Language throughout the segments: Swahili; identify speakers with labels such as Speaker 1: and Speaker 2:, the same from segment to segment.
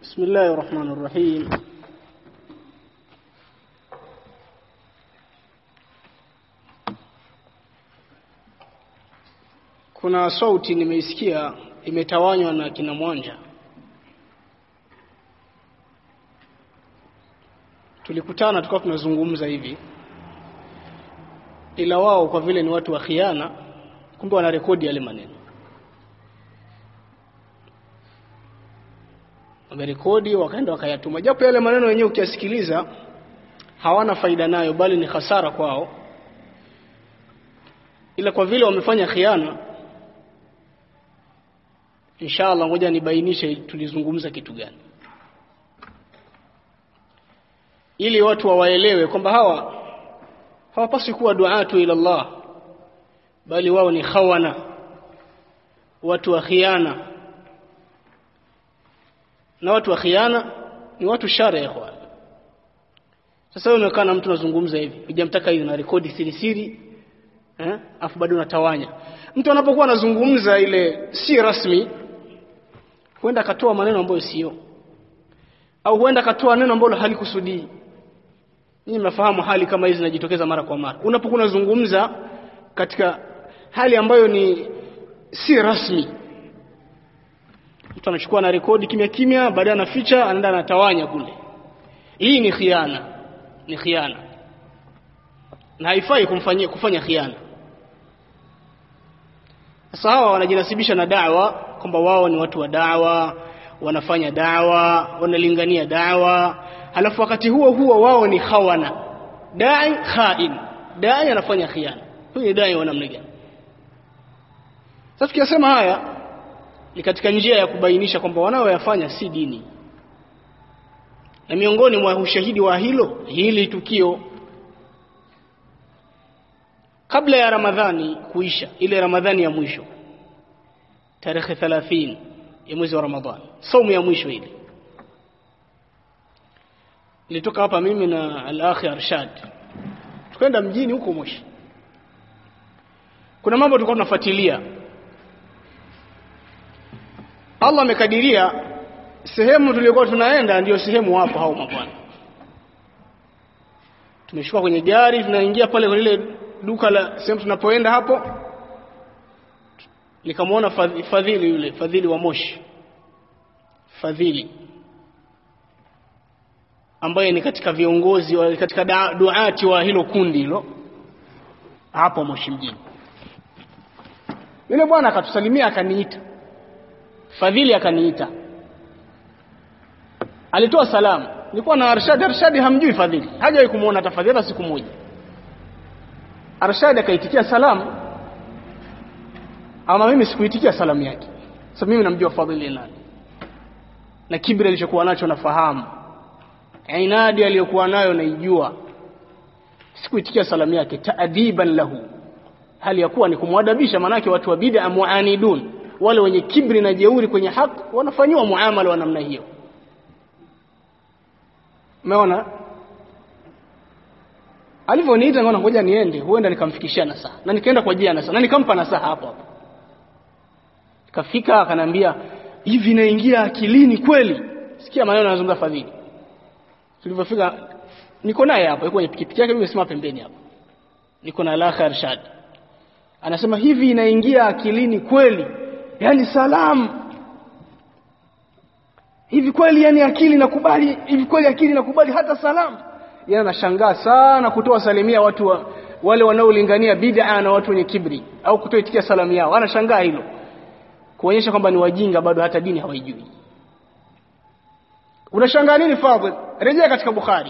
Speaker 1: بسم الله الرحمن الرحيم kuna sauti nimeisikia imetawanywa na kina Mwanja tulikutana tukawa tunazungumza hivi ila wao kwa vile ni watu wa khiana kumbe wanarekodi yale maneno wamerekodi wakaenda wakayatuma japo yale maneno yenyewe ukiyasikiliza hawana faida nayo bali ni hasara kwao ila kwa vile wamefanya khiana inshallah ngoja nibainishe tulizungumza kitu gani ili watu wawaelewe kwamba hawa hawapaswi kuwa duatu ila Allah bali wao ni khawana watu wa khiana na watu wa khiana ni watu shari ya ikhwan sasa wewe umekaa na mtu unazungumza hivi hujamtaka hivi na rekodi siri siri eh afu bado unatawanya mtu anapokuwa anazungumza ile si rasmi huenda akatoa maneno ambayo sio au huenda akatoa neno ambalo halikusudii Ninyi mnafahamu hali kama hizi zinajitokeza mara kwa mara. Unapokuwa unazungumza katika hali ambayo ni si rasmi. Mtu anachukua na rekodi kimya kimya, baadaye anaficha, anaenda anatawanya kule. Hii ni khiana. Ni khiana. Na haifai kumfanyia kufanya khiana. Sasa hawa wanajinasibisha na da'wa kwamba wao ni watu wa da'wa, wanafanya da'wa, wanalingania da'wa, halafu wakati huo huo wao ni khawana dai khain dai anafanya khiana huyu ni dai wa namna gani sasa tukiyasema haya ni katika njia ya kubainisha kwamba wanaoyafanya si dini na miongoni mwa ushahidi wa hilo hili tukio kabla ya ramadhani kuisha ile ramadhani ya mwisho tarehe 30 ya mwezi wa ramadhani saumu ya mwisho ile nilitoka hapa mimi na al-akhi Arshad tukaenda mjini huko Moshi kuna mambo tulikuwa tunafuatilia Allah amekadiria sehemu tuliyokuwa tunaenda ndiyo sehemu hapo hao mabwana tumeshuka kwenye gari tunaingia pale kwenye ile duka la sehemu tunapoenda hapo nikamwona fadhili yule fadhili wa Moshi fadhili ambaye ni katika viongozi wa katika da, duati wa hilo kundi hilo hapo Moshi mjini. Yule bwana akatusalimia akaniita. Fadhili akaniita. Alitoa salamu. Nilikuwa na Arshad, Arshad hamjui Fadhili. Hajawahi kumuona hata Fadhili hata siku moja. Arshad akaitikia salamu. Ama mimi sikuitikia salamu yake. Sasa mimi namjua Fadhili nani. Na kibri alichokuwa nacho nafahamu inadi aliyokuwa nayo naijua sikuitikia salamu yake taadiban lahu hali ya kuwa ni kumwadabisha manake watu wa bid'a muanidun wale wenye kibri na jeuri kwenye haki wanafanywa muamala wa namna hiyo umeona alivyoniita ngona ngoja niende huenda nikamfikishia nasaha na nikaenda kwa jia nasaha na nikampa nasaha hapo hapo kafika akanambia hivi naingia akilini kweli sikia maneno yanazungumza fadhili tulivyofika niko naye hapo yuko kwenye pikipiki yake mimi nimesimama pembeni hapo niko na Alakha Arshad anasema hivi inaingia akilini kweli yani salamu hivi kweli yani akili nakubali hivi kweli akili nakubali hata salamu yeye anashangaa sana kutoa salimia watu wa, wale wanaolingania bid'a na watu wenye kibri au kutoitikia salamu yao anashangaa hilo kuonyesha kwamba ni wajinga bado hata dini hawaijui unashangaa nini fadhil rejea katika bukhari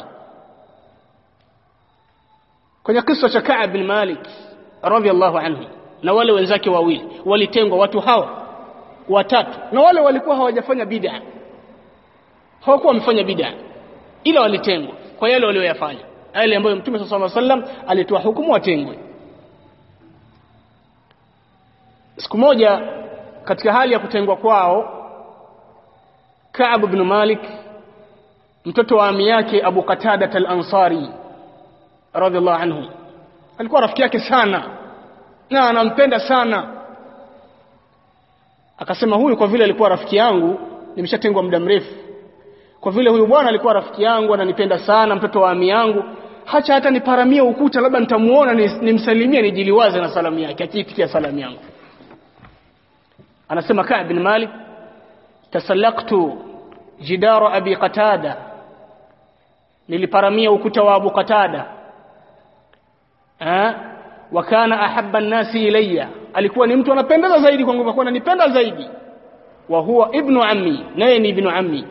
Speaker 1: kwenye kisa cha Ka'ab bin Malik radhiallahu anhu na wale wenzake wawili walitengwa watu hawa watatu na wale walikuwa hawajafanya bid'a hawakuwa wamefanya bid'a ila walitengwa kwa yale walioyafanya yale ambayo Mtume sallallahu alaihi wasallam alitoa hukumu watengwe siku moja katika hali ya kutengwa kwao Ka'ab ibn Malik mtoto wa ami yake Abu Qatada al-Ansari radhiallahu anhu alikuwa rafiki yake sana na anampenda sana akasema huyu kwa vile alikuwa rafiki yangu nimeshatengwa muda mrefu kwa vile huyu bwana alikuwa rafiki yangu ananipenda sana mtoto wa ami yangu hacha hata niparamie ukuta labda nitamuona nimsalimie ni nijiliwaze na salamu yake akiitikia salamu yangu anasema Ka'b bin Malik tasallaqtu jidara abi qatada niliparamia ukuta wa Abu Qatada eh wa kana ahabba an-nasi ilayya alikuwa ni mtu anapendeza zaidi kwangu kwa ananipenda zaidi wa huwa ibnu ammi naye ni ibnu ammi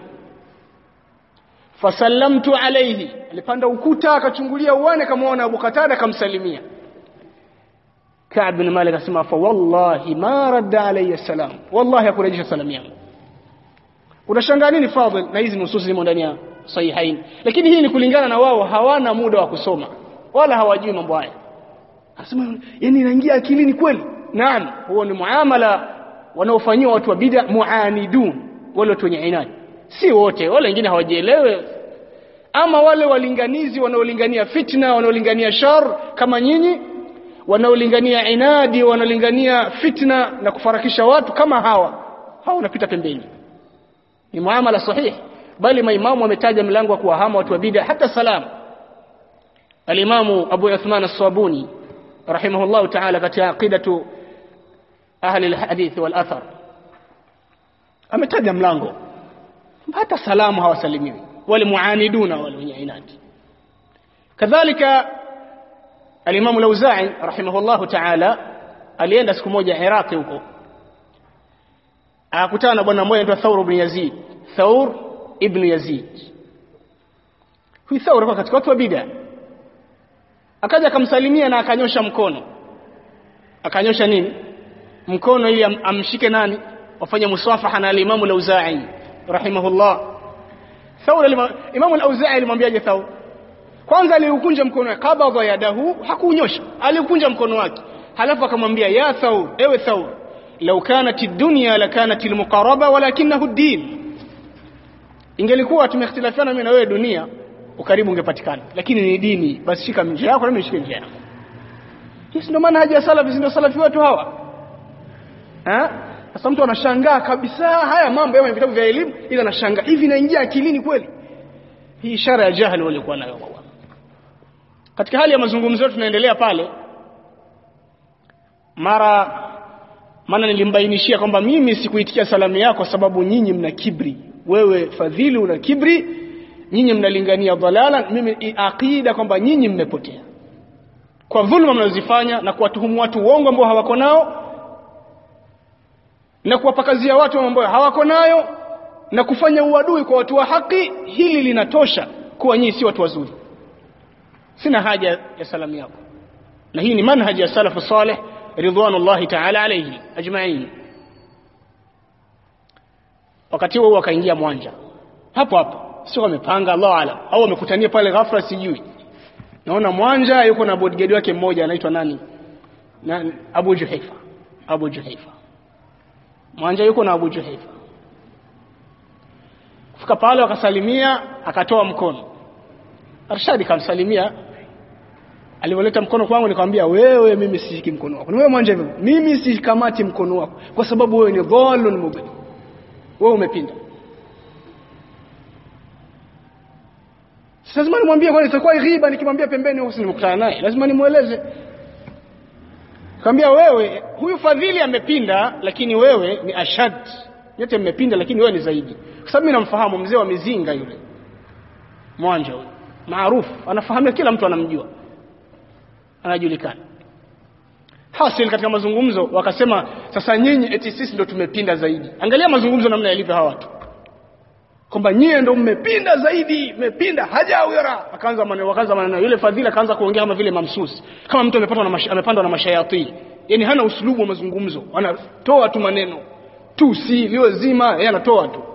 Speaker 1: fasallamtu alayhi alipanda ukuta akachungulia uone kamaona Abu Qatada akamsalimia Ka'b bin Malik akasema fa wallahi ma radda alayya salam wallahi hakurejesha salamu yangu unashangaa nini fadhil na hizi nususi zimo ndani ya sahihain lakini hii ni kulingana na wao hawana muda wa kusoma wala hawajui mambo haya anasema yani inaingia akilini kweli naam huo ni muamala wanaofanyiwa watu wa bid'a muanidun wale watu wenye inadi si wote wale wengine hawajielewe ama wale walinganizi wanaolingania fitna wanaolingania shar kama nyinyi wanaolingania inadi wanaolingania fitna na kufarakisha watu kama hawa hawa wanapita pembeni ni muamala sahihi bali maimamu wametaja mlango wa kuwahama watu wa bid'a hata salam alimamu Abu Uthman as-Sabuni rahimahullah ta'ala katika aqidatu ahli al-hadith wal athar ametaja mlango hata salamu hawasalimiwi wale muaniduna wale wenye inadi kadhalika alimamu al-Auza'i rahimahullah ta'ala alienda siku moja Iraq huko akakutana na bwana mmoja anaitwa Thawr ibn Yazid Thawr ibn Yazid huyu Thawr alikuwa katika watu wa bid'a akaja akamsalimia na akanyosha mkono akanyosha nini mkono ili am, amshike nani wafanye musafaha na al-Imam al-Auza'i rahimahullah Thawr Imam al-Auza'i alimwambiaje Thawr kwanza aliukunja mkono wake kabadha yadahu hakuunyosha aliukunja mkono wake halafu akamwambia ya Thawr ewe Thawr law kanat ad-dunya lakanat al-muqaraba walakinahu ad-din ingelikuwa tumehitilafiana mimi na wewe dunia ukaribu ungepatikana lakini ni dini basi shika njia yako na mimi nishike njia yangu hii ndio maana haja salafi ndio salafi wetu hawa eh sasa mtu anashangaa kabisa haya mambo ya vitabu vya elimu ila anashangaa hivi naingia akilini kweli hii ishara ya jahili walikuwa nayo kwa katika hali ya mazungumzo yetu tunaendelea pale mara maana nilimbainishia kwamba mimi sikuitikia salamu yako sababu nyinyi mna kibri wewe fadhili una kibri nyinyi mnalingania dhalala mimi aqida kwamba nyinyi mmepotea kwa dhulma mnazozifanya na kuwatuhumu watu uongo ambao hawako nao na kuwapakazia watu ambao hawako nayo na kufanya uadui kwa watu wa haki hili linatosha kuwa nyinyi si watu wazuri sina haja ya salamu yako na hii ni manhaji ya salafu salih ridwanullahi ta'ala alayhi ajma'in wakati huo akaingia mwanja hapo hapo sio wamepanga Allah alam au wamekutania pale ghafla sijui naona mwanja yuko na bodyguard wake mmoja anaitwa nani na Abu Juhaifa Abu Juhaifa mwanja yuko na Abu Juhaifa kufika pale wakasalimia akatoa mkono Arshadi kamsalimia alivyoleta mkono kwangu nikamwambia wewe mimi sishiki mkono wako wewe mwanja hivyo mimi sikamati mkono wako kwa sababu wewe ni dhalun mubin wewe umepinda lazima nimwambie kwani itakuwa ghiba nikimwambia pembeni huko nimekutana naye lazima nimueleze Kaambia wewe huyu fadhili amepinda lakini wewe ni ashad yote mmepinda lakini wewe ni zaidi kwa sababu mimi namfahamu mzee wa mizinga yule mwanja huyo maarufu anafahamika kila mtu anamjua anajulikana hasil katika mazungumzo wakasema sasa nyinyi eti sisi ndo tumepinda zaidi angalia mazungumzo namna yalivyo hawa watu kwamba nyie ndo mmepinda zaidi mmepinda hajawira akaanza maneno wakaanza maneno yule fadhila akaanza kuongea kama vile mamsusi kama mtu amepatwa na mash, amepandwa na mashayatini yani hana uslubu wa mazungumzo anatoa tu maneno tu si liwe zima yeye anatoa tu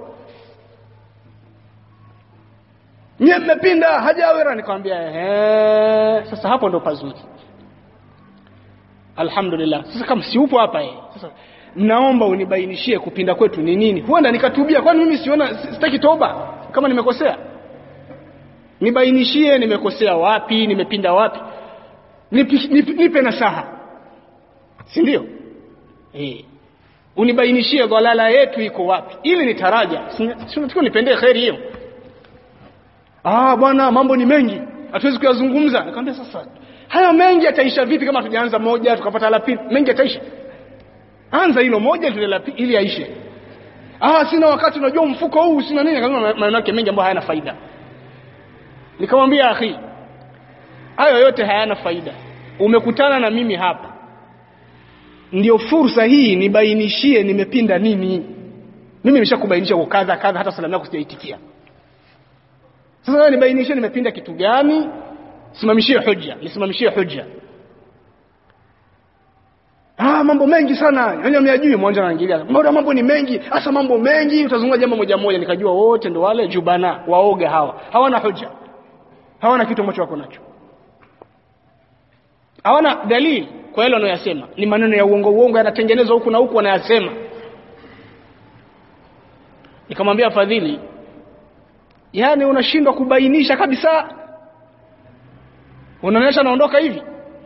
Speaker 1: nyie mmepinda hajawira nikamwambia ehe sasa hapo ndo pazuri alhamdulillah sasa kama si upo hapa yeye sasa naomba unibainishie kupinda kwetu ni nini huenda nikatubia kwani mimi siona sitaki toba kama nimekosea nibainishie nimekosea wapi nimepinda wapi nipi, nipi, nipe nasaha si ndio eh unibainishie dhalala yetu iko wapi ili nitaraja si unatakiwa nipendee khairi hiyo ah bwana mambo ni mengi hatuwezi kuyazungumza nikamwambia sasa haya mengi yataisha vipi kama tujaanza moja tukapata la pili mengi yataisha anza hilo moja tule la pili ili yaishe ah sina wakati unajua mfuko huu sina nini akasema maneno yake mengi ambayo hayana faida nikamwambia akhi hayo yote hayana faida umekutana na mimi hapa ndio fursa hii nibainishie nimepinda nini mimi nimeshakubainisha kwa kadha kadha hata salamu yako sijaitikia sasa wewe nibainishie nimepinda kitu gani simamishie hoja nisimamishie hoja ah mambo mengi sana yani amyajui mwanja anaingilia mbona mambo ni mengi hasa mambo mengi utazungumza jambo moja moja nikajua wote ndo wale jubana waoga hawa hawana hoja hawana kitu ambacho wako nacho hawana dalili kwa yale wanayosema ni maneno ya uongo uongo yanatengenezwa huku na huku wanayasema nikamwambia fadhili yani unashindwa kubainisha kabisa unaonyesha naondoka hivi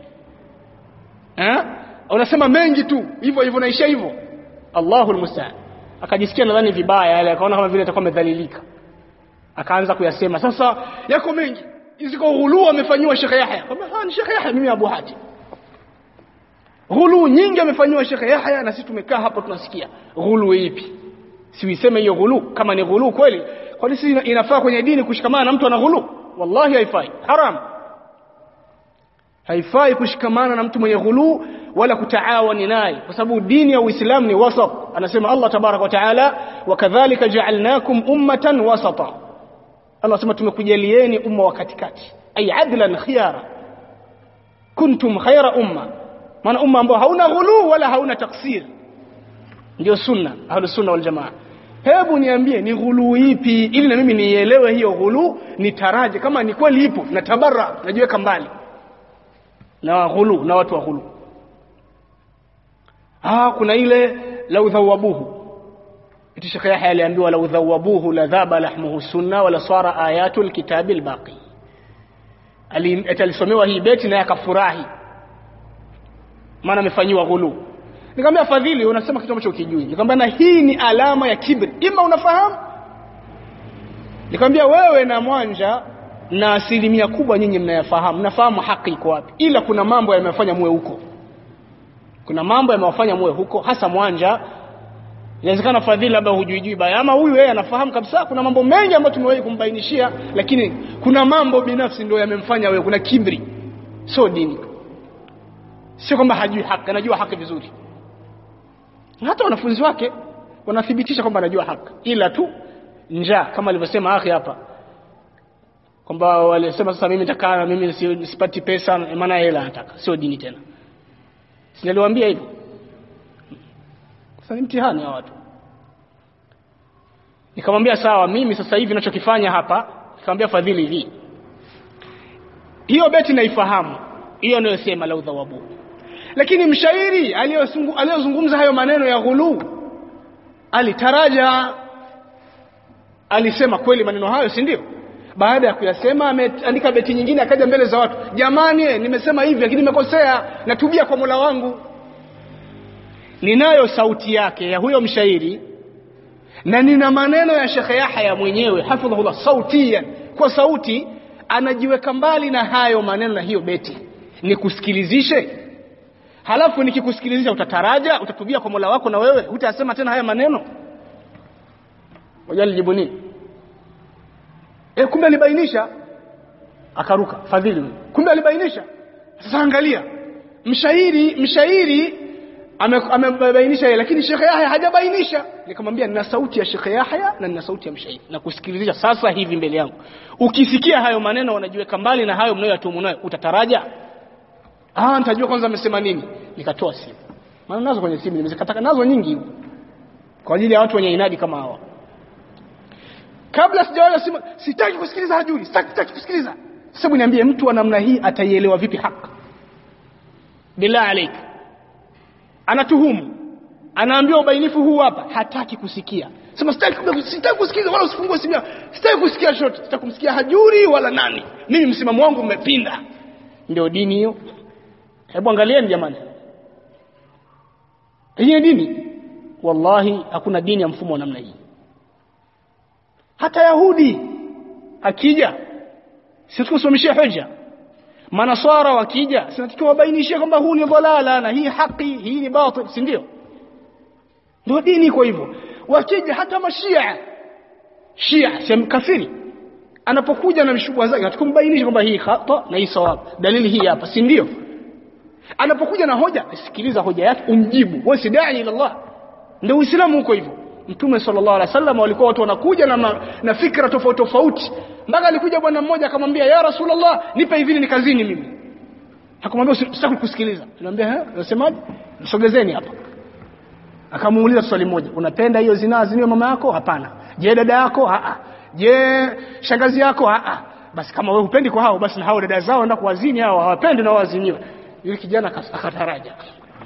Speaker 1: eh unasema mengi tu hivyo hivyo naishia hivyo Allahu almusta'an akajisikia nadhani vibaya yale akaona kama vile atakuwa amedhalilika akaanza kuyasema sasa yako mengi ziko ghulu amefanywa Sheikh Yahya kama ni Sheikh Yahya mimi Abu Hatim ghulu nyingi amefanywa Sheikh Yahya na sisi tumekaa hapa tunasikia ghulu ipi si uiseme hiyo ghulu kama ni ghulu kweli kwani si inafaa kwenye dini kushikamana na mtu ana ghulu wallahi haifai haram haifai kushikamana na mtu mwenye ghulu wala kutaawani naye kwa sababu dini ya Uislamu ni wasat anasema Allah tabarak wa taala wakadhalika ja'alnakum ummatan wasata Allah anasema tumekujalieni umma wa katikati ay adlan khiyara kuntum khayra umma maana umma ambao hauna ghulu wala hauna taksir ndio sunna ahlus sunna wal jamaa hebu niambie ni ghulu ipi ili na mimi nielewe hiyo ghulu nitaraje kama ni kweli ipo na tabarra najiweka mbali na ghulu na watu wa ghulu ah kuna ile lau dhawabuhu iti Sheikh Yahya aliambiwa lau dhawabuhu la dhaba lahmuhu sunna wala sara ayatul kitabi albaqi alisomewa hii beti naye akafurahi maana amefanyiwa ghulu nikamwambia fadhili unasema kitu ambacho ukijui nikamwambia na hii ni alama ya kibri ima unafahamu nikamwambia wewe na mwanja na asilimia kubwa nyinyi mnayafahamu mnafahamu haki iko wapi ila kuna mambo yamefanya muwe huko kuna mambo yamewafanya muwe huko hasa mwanja inawezekana fadhili labda hujuijui baya ama huyu yeye anafahamu kabisa kuna mambo mengi ambayo tumewahi kumbainishia lakini kuna mambo binafsi ndio yamemfanya wewe kuna kibri sio dini sio kwamba hajui haki anajua haki vizuri hata wanafunzi wake wanathibitisha kwamba anajua haki ila tu njaa kama alivyosema akhi hapa kwamba walisema sasa mimi nitakaa na mimi sipati pesa maana hela nataka sio dini tena si niliwaambia hivyo sasa ni mtihani wa watu nikamwambia sawa mimi sasa hivi ninachokifanya hapa nikamwambia fadhili hivi hiyo beti naifahamu hiyo anayosema la udhawabu lakini mshairi aliyozungumza hayo maneno ya ghulu alitaraja alisema kweli maneno hayo si ndio baada ya kuyasema ameandika beti nyingine akaja mbele za watu jamani nimesema hivi lakini nimekosea natubia kwa Mola wangu ninayo sauti yake ya huyo mshairi na nina maneno ya Sheikh Yahya mwenyewe hafidhahullah sautiyan kwa sauti anajiweka mbali na hayo maneno na hiyo beti nikusikilizishe halafu nikikusikilizisha utataraja utatubia kwa Mola wako na wewe hutasema tena haya maneno wajalijibu nini e, kumbe alibainisha akaruka fadhili kumbe alibainisha sasa angalia mshairi mshairi amebainisha yeye lakini Sheikh Yahya hajabainisha nikamwambia nina sauti ya Sheikh Yahya na nina sauti ya mshairi na kusikilizisha sasa hivi mbele yangu ukisikia hayo maneno wanajiweka mbali na hayo mnayoyatumu nayo utataraja ah nitajua kwanza amesema nini nikatoa simu maana nazo kwenye simu nimezikataka nazo nyingi kwa ajili ya watu wenye inadi kama hawa kabla sijawaza simu sitaki kusikiliza hajuri sitaki, sitaki kusikiliza sasa niambie mtu wa namna hii ataielewa vipi haki billah alaik anatuhumu anaambiwa ubainifu huu hapa hataki kusikia sema sitaki sitaki kusikiliza wala usifungue simu sitaki kusikia shoti sitaki kumsikia hajuri wala nani mimi msimamo wangu umepinda ndio dini hiyo hebu angalieni jamani hii dini wallahi hakuna dini ya mfumo wa namna hii hata yahudi akija si tukusimamishie hoja manaswara wakija sinatakiwa wabainishie kwamba huu ni dhalala na hii haki hii ni batil si ndio ndio dini iko hivyo wakija hata mashia shia si kafiri anapokuja na mshubha zake hatukumbainisha kwamba hii khata na hii sawab dalili hii hapa si ndio anapokuja na hoja sikiliza hoja yake umjibu wewe si dai ila Allah ndio uislamu huko hivyo mtume sallallahu alaihi wasallam walikuwa watu wanakuja na, ma, na fikra tofauti tofauti mpaka alikuja bwana mmoja akamwambia ya rasulullah nipe hivi ni kazini mimi akamwambia sitaki kusikiliza anamwambia eh unasemaje msogezeni hapa akamuuliza swali moja unapenda hiyo zinaa ziniwe mama yako hapana je dada yako a je shangazi yako a basi kama wewe hupendi kwa hao basi na hao dada zao enda kuwazini hao hawapendi na waziniwe yule kijana akataraja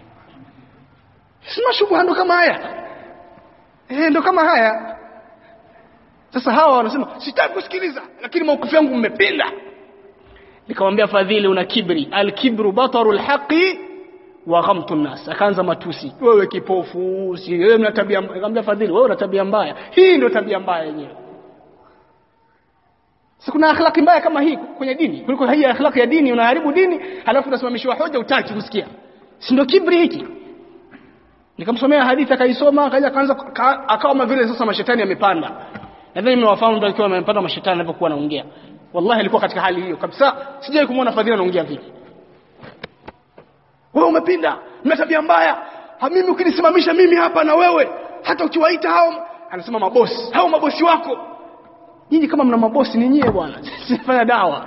Speaker 1: sima shubha ndo kama haya eh ndo kama haya sasa hawa wanasema sitaki kusikiliza lakini maukufu yangu mmepinda nikamwambia fadhili una kibri alkibru bataru alhaqi wa ghamtu nas akaanza matusi wewe kipofu si wewe una tabia nikamwambia fadhili wewe una tabia mbaya hii ndio tabia mbaya yenyewe si kuna akhlaki mbaya kama hii kwenye dini kuliko hii akhlaki ya dini unaharibu dini halafu unasimamishwa hoja utaki kusikia si ndio kibri hiki nikamsomea hadithi akaisoma akaja akaanza akawa kama vile sasa mashetani yamepanda nadhani mmewafahamu ndio akiwa amepanda mashetani anapokuwa anaongea wallahi alikuwa katika hali hiyo kabisa sijai kumuona fadhila anaongea vipi wewe umepinda mna tabia mbaya ha mimi ukinisimamisha mimi hapa na wewe hata ukiwaita hao anasema mabosi hao mabosi wako nyinyi kama mna mabosi ni nyie bwana sifanya dawa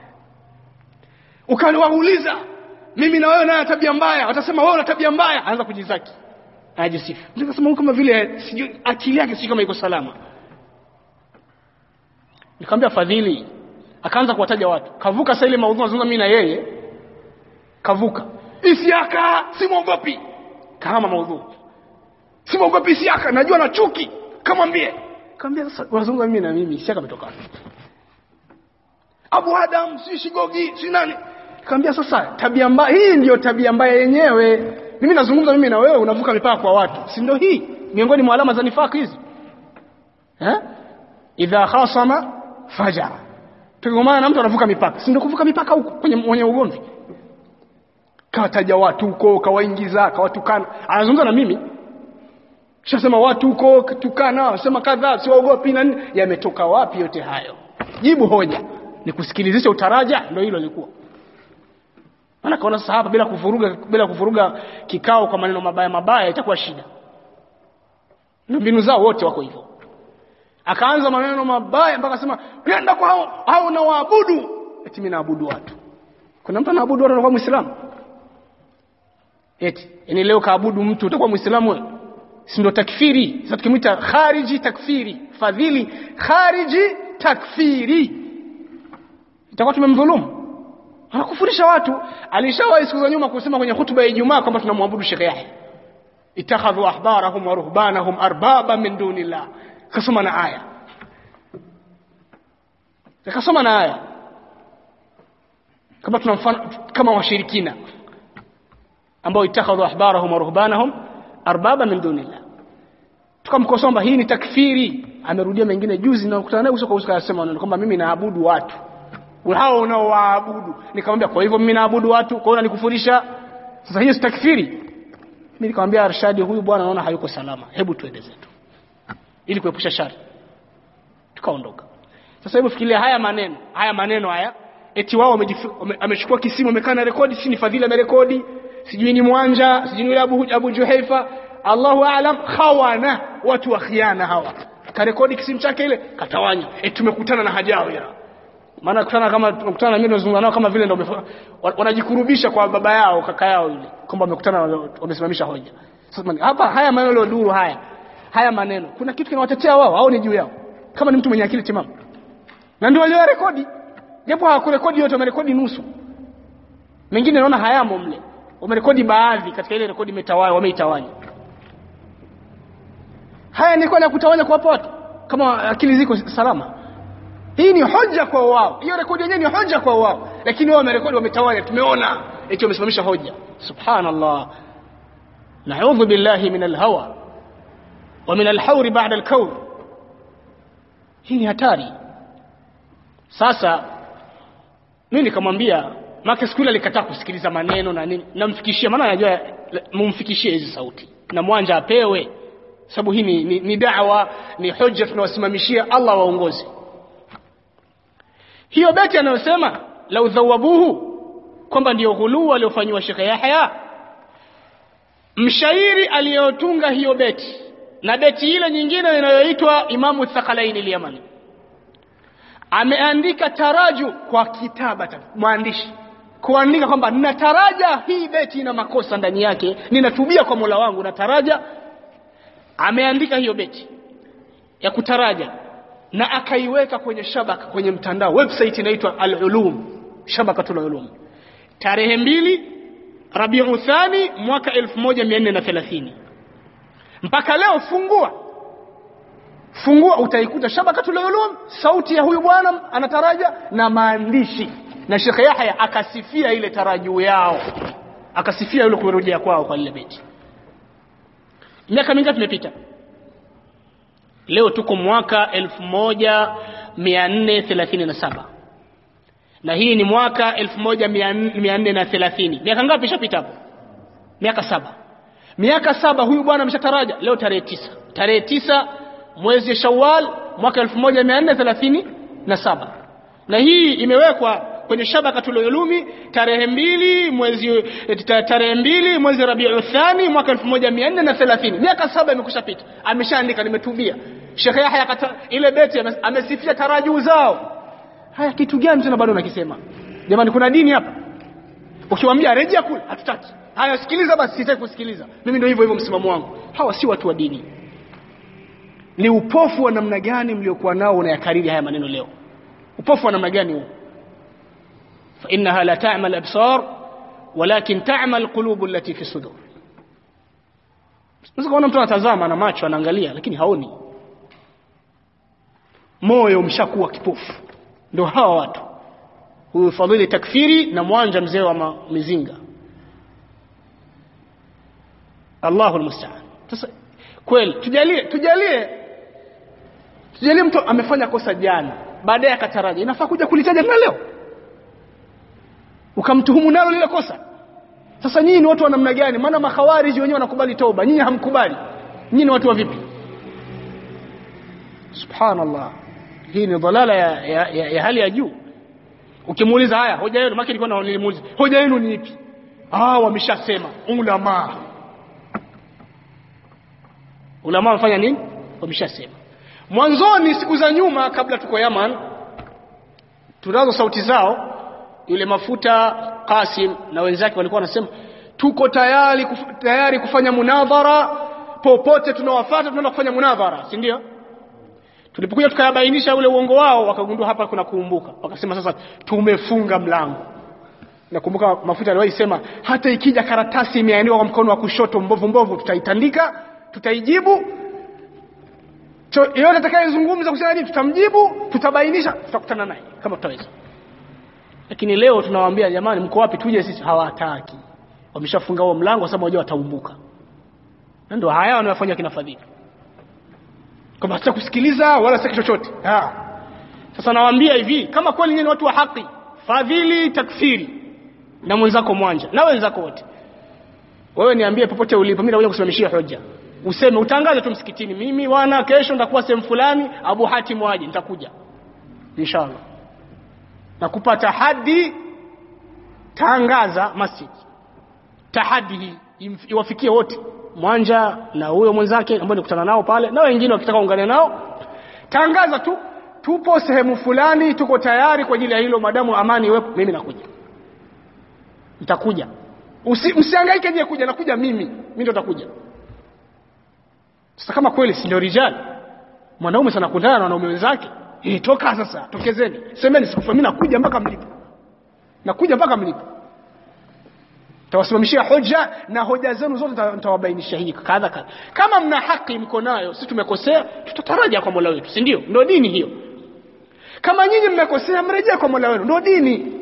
Speaker 1: ukaniwauliza mimi na wewe naye tabia mbaya watasema wewe una tabia mbaya anza kujizaki ajisifu nikasema kama vile sijui akili yake sijui kama iko salama nikamwambia fadhili akaanza kuwataja watu kavuka sasa ile maudhui nazungumza mimi na yeye kavuka isiaka simwogopi kama maudhui simwogopi isiaka najua na chuki kamwambie kaambia sasa unazungumza mimi na mimi isiaka ametoka Abu Adam si shigogi si nani kaambia sasa tabia mbaya hii ndiyo tabia mbaya yenyewe mimi nazungumza mimi na wewe unavuka mipaka kwa watu si ndio hii miongoni mwa alama za nifaki hizi eh idha khasama fajara tukigomana na mtu anavuka mipaka si ndio kuvuka mipaka huko kwenye mwenye ugomvi kawataja watu huko kawaingiza kawatukana anazungumza na mimi shasema watu huko tukana sema kadhaa siwaogopi na nini yametoka wapi yote hayo jibu hoja ni kusikilizisha utaraja ndio hilo lilikuwa maana kaona sasa hapa bila kuvuruga bila kuvuruga kikao kwa maneno mabaya mabaya itakuwa shida na mbinu zao wote wako hivyo akaanza maneno mabaya mpaka sema nenda kwa hao hao na waabudu eti mimi naabudu watu kuna mtu anaabudu watu anakuwa muislamu eti yani leo kaabudu mtu utakuwa muislamu wewe si ndio takfiri sasa tukimwita khariji takfiri fadhili khariji takfiri itakuwa tumemdhulumu anakufurisha watu alishawahi siku za nyuma kusema kwenye hutuba ya Ijumaa kwamba tunamwabudu Sheikh Yahya ittakhadhu ahbarahum wa ruhbanahum arbaba min dunillah kasoma na aya akasoma na aya kama tunamfana kama washirikina ambao ittakhadhu ahbarahum wa ruhbanahum arbaba min dunillah tukamkosoa hii ni takfiri amerudia mengine juzi na kukutana naye uso kwa uso akasema kwamba mimi naabudu watu hao unaowaabudu nikamwambia kwa hivyo mimi naabudu watu kwa hiyo unanikufurisha sasa hiyo si takfiri mimi nikamwambia Arshadi huyu bwana naona hayuko salama hebu tuende zetu ili kuepusha shari tukaondoka sasa hebu fikiria haya maneno haya maneno haya eti wao amechukua kisimu amekaa na rekodi si ni fadhila amerekodi sijui ni mwanja sijui ni Abu, Abu Juhaifa Allahu aalam khawana watu wa khiana hawa karekodi kisimu chake ile katawanya eti tumekutana na hajawi ya maana kutana kama tunakutana na mimi nazungumza nao kama vile ndio wanajikurubisha kwa baba yao kaka yao yule kwamba wamekutana wamesimamisha hoja sasa hapa haya maneno duru haya haya maneno kuna kitu kinawatetea wao au ni juu yao kama ni mtu mwenye akili timamu na ndio walio rekodi japo hawakurekodi yote wamerekodi nusu mengine naona hayamo mle wamerekodi baadhi katika ile rekodi imetawanya wameitawanya haya ni kwa kutawanya kwa watu kama akili ziko salama hii ni hoja kwa wao hiyo rekodi yenyewe ni hoja kwa wao lakini wao wamerekodi wametawanya tumeona eti wamesimamisha hoja subhanallah na'udhu billahi min alhawa wa min alhawr ba'da alkawn hii ni hatari sasa mimi nikamwambia make siku ile alikataa kusikiliza maneno na nini namfikishia maana anajua mumfikishie hizi sauti na mwanja apewe sababu hii ni, ni, ni dawa ni hoja tunawasimamishia Allah waongoze hiyo beti anayosema lau dhawabuhu kwamba ndiyo ghuluu aliyofanyiwa Sheikh Yahya mshairi aliyotunga hiyo beti na beti ile nyingine inayoitwa Imamu Thaqalaini al-Yamani ameandika taraju kwa kitabata mwandishi kuandika kwamba ninataraja hii beti ina makosa ndani yake ninatubia kwa Mola wangu nataraja ameandika hiyo beti ya kutaraja na akaiweka kwenye shabaka kwenye mtandao website inaitwa al-ulum shabakatul ulum tarehe mbili Rabiu Thani mwaka 1430 mpaka leo fungua fungua utaikuta shabakatul ulum sauti ya huyu bwana anataraja na maandishi na Sheikh Yahya akasifia ile tarajuu yao akasifia ile kurejea kwao kwa ile beti miaka mingapi imepita leo tuko mwaka 1437 na hii ni mwaka 1430 miaka ngapi ishapita hapo miaka saba miaka saba huyu bwana ameshataraja leo tarehe tisa tarehe tisa mwezi Shawwal mwaka 1437 na hii imewekwa kwenye shabakatul ulumi tarehe mbili mwezi tarehe mbili mwezi Rabiul Thani mwaka 1430 miaka saba imekushapita ameshaandika nimetubia Sheikh Yahya kata ile beti amesifia tarajuu zao haya kitu gani tena bado nakisema jamani kuna dini hapa ukiwaambia rejea kule hatutaki haya sikiliza basi sitaki kusikiliza mimi ndio hivyo hivyo msimamo wangu hawa si watu wa dini ni upofu wa namna gani mliokuwa nao unayakariri haya maneno leo upofu wa namna gani huu fa innaha la ta'mal absar walakin ta'mal qulub allati fi sudur Unaweza kuona mtu anatazama na macho anaangalia lakini haoni moyo umshakuwa kipofu ndio hawa watu huyu fadhili takfiri na mwanja mzee wa mizinga Allahu almusta'an sasa kweli tujalie tujalie tujalie mtu amefanya kosa jana baadaye akataraja inafaa kuja kulitaja tena leo ukamtuhumu nalo lile kosa sasa nyinyi ni watu wa namna gani maana makhawariji wenyewe wanakubali toba nyinyi hamkubali nyinyi ni watu wa vipi subhanallah hii ni dhalala ya, ya, ya, ya hali ya juu ukimuuliza haya hoja yenu maki nilikuwa nilimuuliza hoja yenu ni ipi ah wameshasema ulama ulama wamefanya nini wameshasema mwanzoni siku za nyuma kabla tuko Yaman tunazo sauti zao yule mafuta Qasim na wenzake walikuwa wanasema tuko tayari kuf, tayari kufanya munadhara popote tunawafuata tunaenda kufanya munadhara si ndio tulipokuja tukayabainisha ule uongo wao wakagundua hapa kuna kuumbuka wakasema sasa tumefunga mlango nakumbuka mafuta aliwahi sema hata ikija karatasi imeandikwa kwa mkono wa kushoto mbovu mbovu tutaitandika tutaijibu yeyote atakayezungumza kusema nini tutamjibu tutabainisha tutakutana naye kama tutaweza lakini leo tunawaambia jamani mko wapi tuje sisi hawataki wameshafunga huo mlango kwa sababu wajua wataumbuka na ndio haya wanayofanya kina fadhili kwamba sitaki kusikiliza wala sitaki chochote ha. sasa nawaambia hivi kama kweli nyinyi watu wa haki fadhili takfiri na mwenzako mwanja na wenzako wote wewe niambie popote ulipo mimi nakuja kusimamishia hoja useme utangaze tu msikitini mimi wana kesho nitakuwa sehemu fulani Abu Hatim waje nitakuja inshallah nakupa tahadi tangaza masjid tahadi hii iwafikie wote mwanja na huyo mwenzake ambao nikutana nao pale na wengine wakitaka ungane nao tangaza tu tupo sehemu fulani tuko tayari kwa ajili ya hilo madamu amani iwepo mimi nakuja nitakuja Usi, msihangaike je kuja nakuja mimi mimi ndo nitakuja sasa kama kweli si ndio rijal mwanaume sana kundana na wanaume wenzake eh toka sasa tokezeni semeni sikufa mimi nakuja mpaka mlipo nakuja mpaka mlipo tawasimamishia hoja na hoja zenu zote nitawabainisha hii kadha kadha kama mna haki mko nayo sisi tumekosea tutataraja kwa Mola wetu si ndio ndio dini hiyo kama nyinyi mmekosea mrejea kwa Mola wenu ndio dini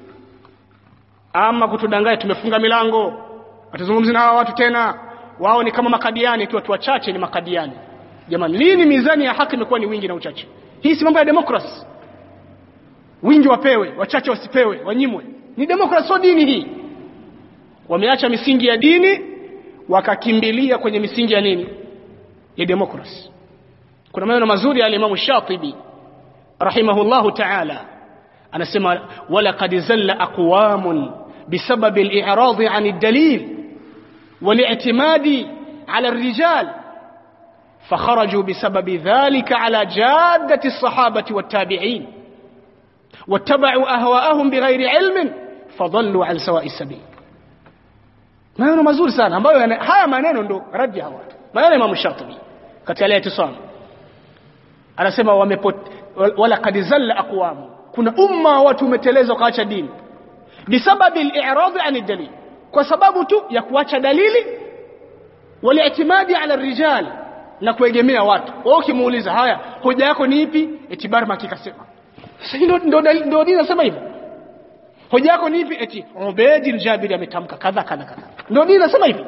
Speaker 1: ama kutudanganya tumefunga milango hatuzungumzi na hawa watu tena wao ni kama makadiani tu watu wachache ni makadiani jamani lini mizani ya haki imekuwa ni wingi na uchache hii si mambo ya demokrasi wingi wapewe wachache wasipewe wanyimwe ni demokrasi sio dini hii wameacha misingi ya dini wakakimbilia kwenye misingi ya nini ya demokrasi kuna maneno mazuri ya alimamu shatibi rahimahullahu taala anasema walaqad zalla aqwamun بسبب الإعراض عن الدليل والاعتماد على الرجال فخرجوا بسبب ذلك على جادة الصحابة والتابعين واتبعوا أهواءهم بغير علم فضلوا عن سواء السبيل maneno mazuri sana ambayo haya maneno ndo radi ya watu maneno Imam Shatibi katika ile itisam anasema wamepot wala kad zalla aqwam kuna umma watu umeteleza ukaacha dini bisababi al-i'rad an dalil kwa sababu tu ya kuacha dalili waliitimadi ala rijal na kuegemea watu wao ukimuuliza haya hoja yako ni ipi etibar makikasema sasa ndio ndio ndio dini nasema hivyo hoja yako ni ipi eti Ubayd al-Jabiri ametamka kadha kadha kadha ndio dini nasema hivyo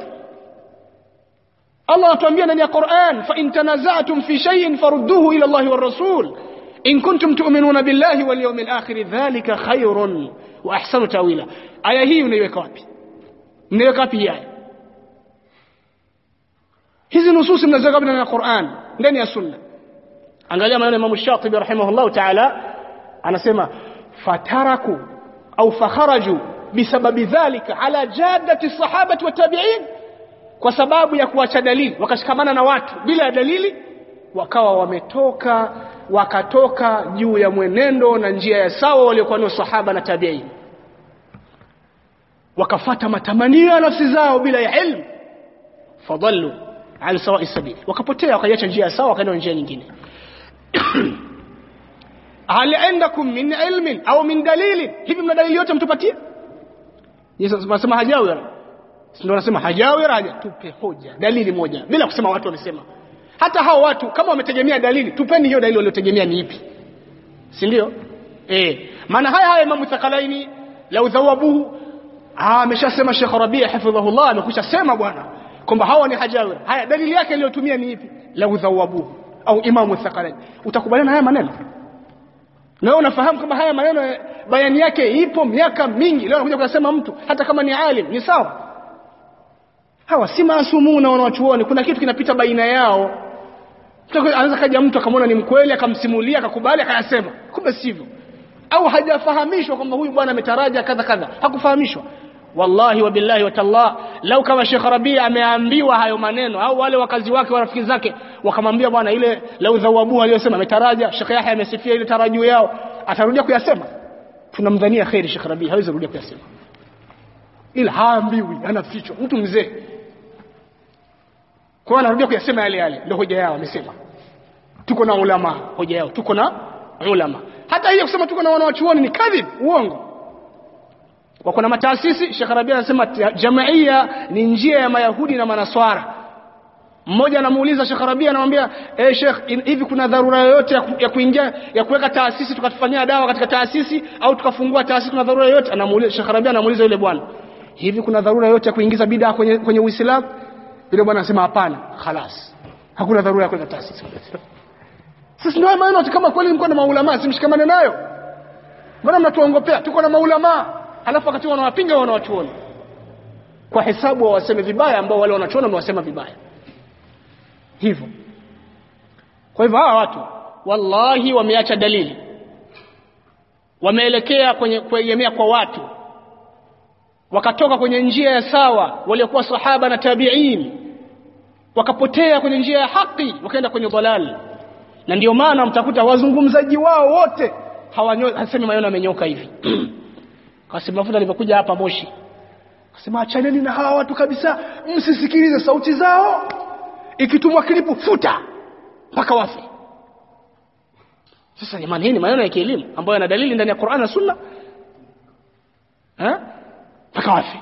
Speaker 1: Allah anatuambia ndani ya Qur'an fa in tanaza'tum fi shay'in farudduhu ila Allah wa rasul in kuntum tu'minuna billahi wal yawmil akhir dhalika khairun wa ahsanu tawila aya hii unaiweka wapi mnaiweka wapi hii aya hizi nususi mnaziweka wapi ndani ya Qur'an ndani ya sunna angalia maneno ya Imam Shatibi rahimahullah ta'ala anasema fataraku au fakharaju bisababi dhalika ala jaddati sahabati wa tabi'in kwa sababu ya kuacha dalili wakashikamana na watu bila dalili wakawa wametoka wakatoka juu ya mwenendo na njia ya sawa waliokuwa nao sahaba na tabi'in wakafata matamanio ya nafsi zao bila ya ilmu fadallu an sawa'i sabil wakapotea wakaiacha njia ya sawa wakaenda njia nyingine hal indakum min ilmin au min dalilin hivi mna dalili yote mtupatie Yesu anasema hajawira ndio anasema hajawira haja tupe hoja dalili moja bila kusema watu wamesema hata hao watu kama wametegemea dalili tupeni hiyo dalili waliotegemea ni ipi si ndio eh maana haya haya Imam Thakalaini lau dhawabuhu ah ameshasema Sheikh Rabia hafidhahullah amekwisha sema bwana kwamba hawa ni hajawira haya dalili yake aliyotumia ni ipi lau dhawabuhu au Imam Thakalaini utakubaliana haya maneno na unafahamu kama haya maneno bayani yake ipo miaka mingi leo anakuja kusema mtu hata kama ni alim ni sawa hawa si maasumuna wanawachuoni kuna kitu kinapita baina yao anaweza kaja mtu akamwona ni mkweli akamsimulia akakubali akayasema kumbe sivyo au hajafahamishwa kwamba huyu bwana ametaraja kadha kadha hakufahamishwa wallahi wa billahi wa tallah lau kama Sheikh Rabia ameambiwa hayo maneno au wale wakazi wake wa rafiki zake wakamwambia bwana ile lau dhawabu aliyosema ametaraja Sheikh Yahya amesifia ile tarajio yao atarudia kuyasema tunamdhania khairi Sheikh Rabia hawezi kurudia kuyasema ila haambiwi anafichwa mtu mzee kwa anarudia kuyasema yale yale ndio hoja yao amesema tuko na ulama hoja yao tuko na ulama hata hiyo kusema tuko na wanawachuoni ni kadhib uongo wako na mataasisi Sheikh Rabia anasema jamaia ni njia ya mayahudi na manaswara mmoja anamuuliza Sheikh Rabia anamwambia eh Sheikh hivi kuna dharura yoyote ya, ku, ya kuingia ya kuweka taasisi tukatufanyia dawa katika taasisi au tukafungua taasisi kuna dharura yoyote anamuuliza Sheikh Rabia anamuuliza yule bwana hivi kuna dharura yoyote ya kuingiza bid'a kwenye kwenye Uislamu yule bwana anasema hapana khalas hakuna dharura ya kuweka taasisi sisi ndio maana kama kweli mko na maulama simshikamane nayo mbona mnatuongopea tuko na maulama halafu wakati wanawapinga wanawachuoni kwa hesabu waseme vibaya ambao wale wanachuoni wamewasema vibaya hivyo kwa hivyo hawa watu wallahi wameacha dalili wameelekea kwenye kuegemea kwa watu wakatoka kwenye njia ya sawa waliokuwa sahaba na tabi'in wakapotea kwenye njia ya haki wakaenda kwenye dhalal na ndio maana mtakuta wazungumzaji wao wote hawasemi maneno yamenyoka hivi Kasim Mafuta alipokuja hapa Moshi akasema achaneni na hawa watu kabisa msisikilize sauti zao ikitumwa klipu futa mpaka wafe sasa jamani hii ni maneno ya kielimu ambayo yana dalili ndani ya Qur'an na Sunna eh mpaka wafe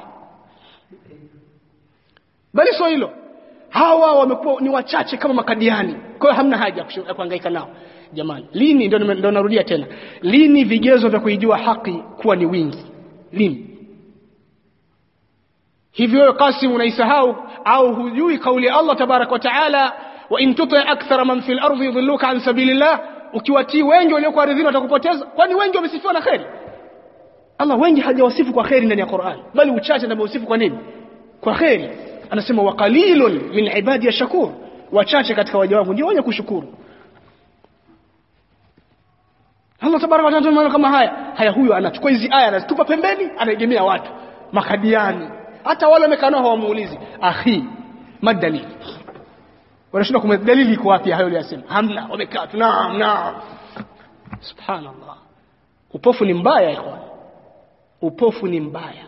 Speaker 1: bali sio hilo hawa wamekuwa ni wachache kama makadiani kwa hiyo hamna haja ya kuhangaika nao jamani lini ndio ndio narudia tena lini vigezo vya kuijua haki kuwa ni wingi lini hivyo wewe Qasim unaisahau au hujui kauli ya Allah tabarak wa taala wa in tuti akthara man fil ardi yudilluka an sabilillah ukiwatii wengi walioko ardhini watakupoteza kwani wengi wamesifiwa na kheri Allah wengi hajawasifu kwa kheri ndani ya Qur'an bali uchache ndio ameusifu kwa nini kwa kheri anasema wa qalilun min ibadi ya shakur wachache katika waja wangu ndio wenye kushukuru Allah tabaraka wa taala kama haya haya huyo anachukua hizi aya anazitupa pembeni anaegemea watu makadiani hata wale wamekaa nao hawamuulizi akhi madalili wanashindwa kumwambia dalili iko wapi hayo aliyosema hamna wamekaa tu naam naam subhanallah upofu ni mbaya ikhwan upofu ni mbaya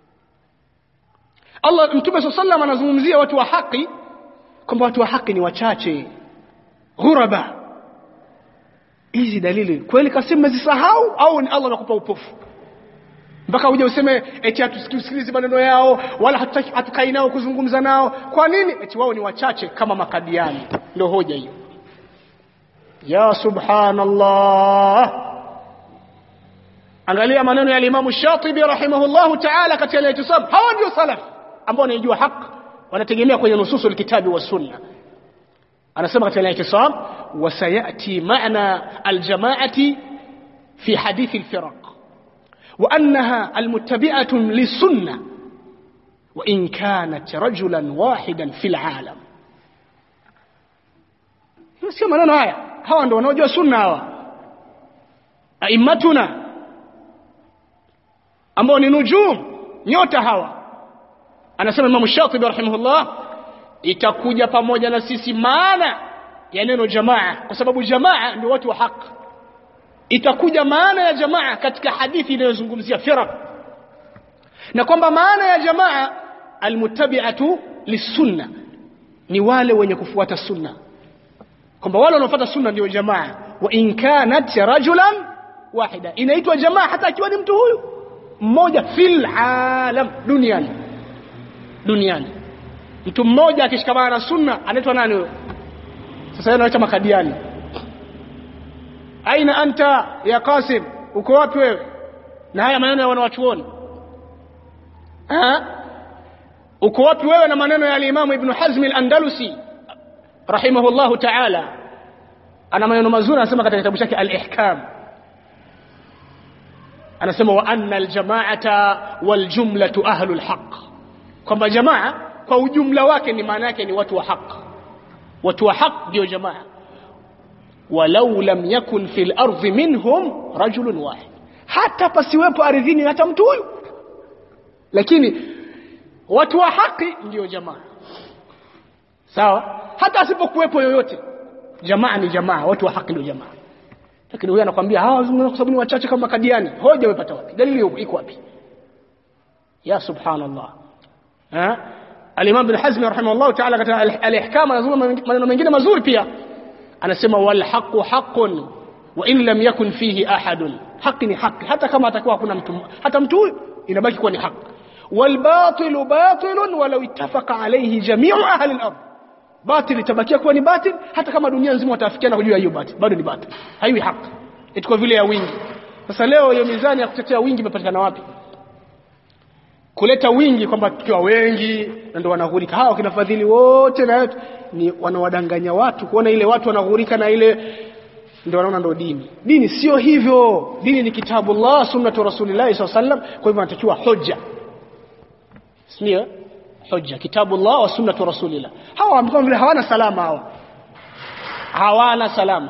Speaker 1: Allah Mtume صلى الله عليه anazungumzia watu wa haki kwamba watu wa haki ni wachache ghuraba hizi dalili kweli kasimu mezisahau au ni Allah anakupa upofu mpaka uje useme eti hatusikilizi maneno yao wala hatutaki hatukai nao kuzungumza nao kwa nini eti wao ni wachache kama makadiani ndio hoja hiyo ya subhanallah angalia maneno ya Imam Shatibi rahimahullahu ta'ala katika al-i'tisam hawa ndio salaf ambao wanaijua haki wanategemea kwenye nususul kitabi wa sunna anasema katika al-i'tisam وسيأتي معنى الجماعة في حديث الفرق وأنها المتبعة للسنة وإن كانت رجلا واحدا في العالم sio maneno haya hawa ndo wanaojua sunna hawa aimatuna ambao ni nujum nyota hawa anasema Imam Shatibi rahimahullah itakuja pamoja na sisi maana ya neno jamaa kwa sababu jamaa ndio watu wa haki itakuja maana ya jamaa katika hadithi inayozungumzia firaq na kwamba maana ya jamaa almuttabi'atu lisunna ni wale wenye kufuata sunna kwamba wale wanaofuata sunna ndio jamaa wa in kanat rajulan wahida inaitwa jamaa hata akiwa ni mtu huyu mmoja fil alam duniani duniani mtu mmoja akishikamana na sunna anaitwa nani huyo sasa yeye anaita makadiani aina anta ya Qasim uko wapi wewe na haya maneno ya wanawachuoni uko wapi wewe na maneno ya al-Imam Ibn Hazm al-Andalusi rahimahullahu ta'ala ana maneno mazuri anasema katika kitabu chake al-Ihkam anasema wa anna al-jama'ata wal jumlatu ahlul haqq kwamba jamaa kwa ujumla wake ni maana yake ni watu wa haki watu wa haq ndio jamaa walau lam yakun fil ardi minhum rajulun wahid hata pasiwepo ardhini hata mtu huyu lakini watu wa haki ndio jamaa sawa hata asipokuwepo yoyote jamaa ni jamaa watu wa haki ndio jamaa lakini huyu anakuambia hawa kwa sababu ni wachache kama kadiani hoja umepata wapi dalili iko wapi ya subhanallah ha Al-Imam Ibn Hazm rahimahullah ta'ala katika al-Ihkam anazungumza maneno mengine mazuri pia anasema wal haqqu haqqun wa in lam yakun fihi ahadun haki ni haki hata kama atakuwa hakuna mtu hata mtu huyu inabaki kuwa ni haki wal batilu batilun walau ittafaqa alayhi jami'u ahli al-ard batil itabakia kuwa ni batil hata kama dunia nzima watafikiana kujua hiyo batil bado ni batil haiwi haki eti kwa vile ya wingi sasa leo hiyo mizani ya kutetea wingi imepatikana wapi kuleta wingi kwamba tukiwa wengi na ndio wanaghurika hao kina fadhili wote na yote ni wanawadanganya watu kuona ile watu wanaghurika na ile ndio wanaona ndio dini dini sio hivyo dini ni kitabullah sunnatu rasulillah sallallahu alaihi wasallam kwa hivyo anatakiwa hoja sio hoja kitabullah wa sunnatu rasulillah hawa kama vile hawana salama hawa hawana salama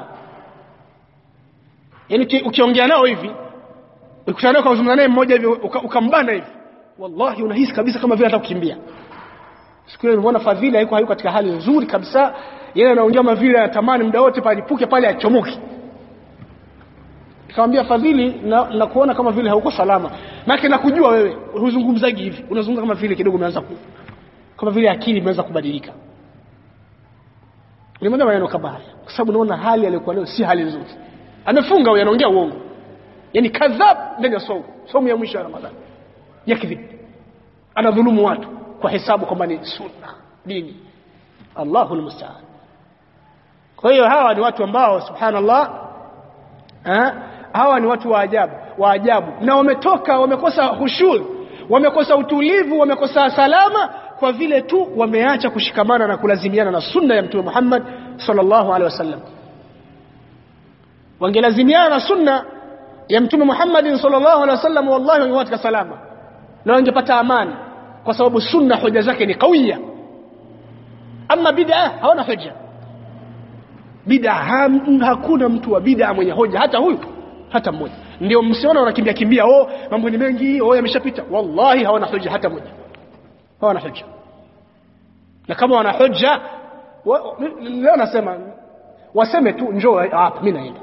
Speaker 1: yani ukiongea nao hivi ukikutana nao kuzungumza naye mmoja hivi ukambana hivi wallahi unahisi kabisa kama vile hata kukimbia siku ile nimeona fadhili haiko hayuko katika hali nzuri kabisa yeye anaongea kama vile anatamani muda wote palipuke pale achomoke nikamwambia fadhili na, na kuona kama vile hauko salama maana nakujua wewe huzungumzaji hivi unazungumza kama vile kidogo umeanza ku kama vile akili imeanza kubadilika nilimwambia maneno kama haya kwa sababu naona hali aliyokuwa nayo si hali nzuri amefunga huyo anaongea uongo yani kadhab ndani ya somo somo ya mwisho ya ramadhani yakdhib anadhulumu watu kwa hesabu kwamba ni sunna dini Allahu almusta'an kwa hiyo hawa ni watu ambao subhanallah eh, hawa ni watu wa ajabu wa ajabu na wametoka wamekosa hushur wamekosa utulivu wamekosa salama kwa vile tu wameacha kushikamana na kulazimiana na sunna ya mtume Muhammad sallallahu alaihi wasallam
Speaker 2: wangelazimiana na sunna ya mtume Muhammad sallallahu alaihi wasallam wallahi wangekuwa katika salama na wangepata amani kwa sababu sunna hoja zake ni kawiya ama bid'a hawana hoja bid'a ham, hakuna mtu wa bid'a mwenye hoja hata huyu hata mmoja ndio msiona wanakimbia kimbia oh mambo ni mengi oh yameshapita wallahi hawana hoja hata moja hawana hoja na kama wana hoja wa, leo nasema waseme tu njoo hapa mimi naenda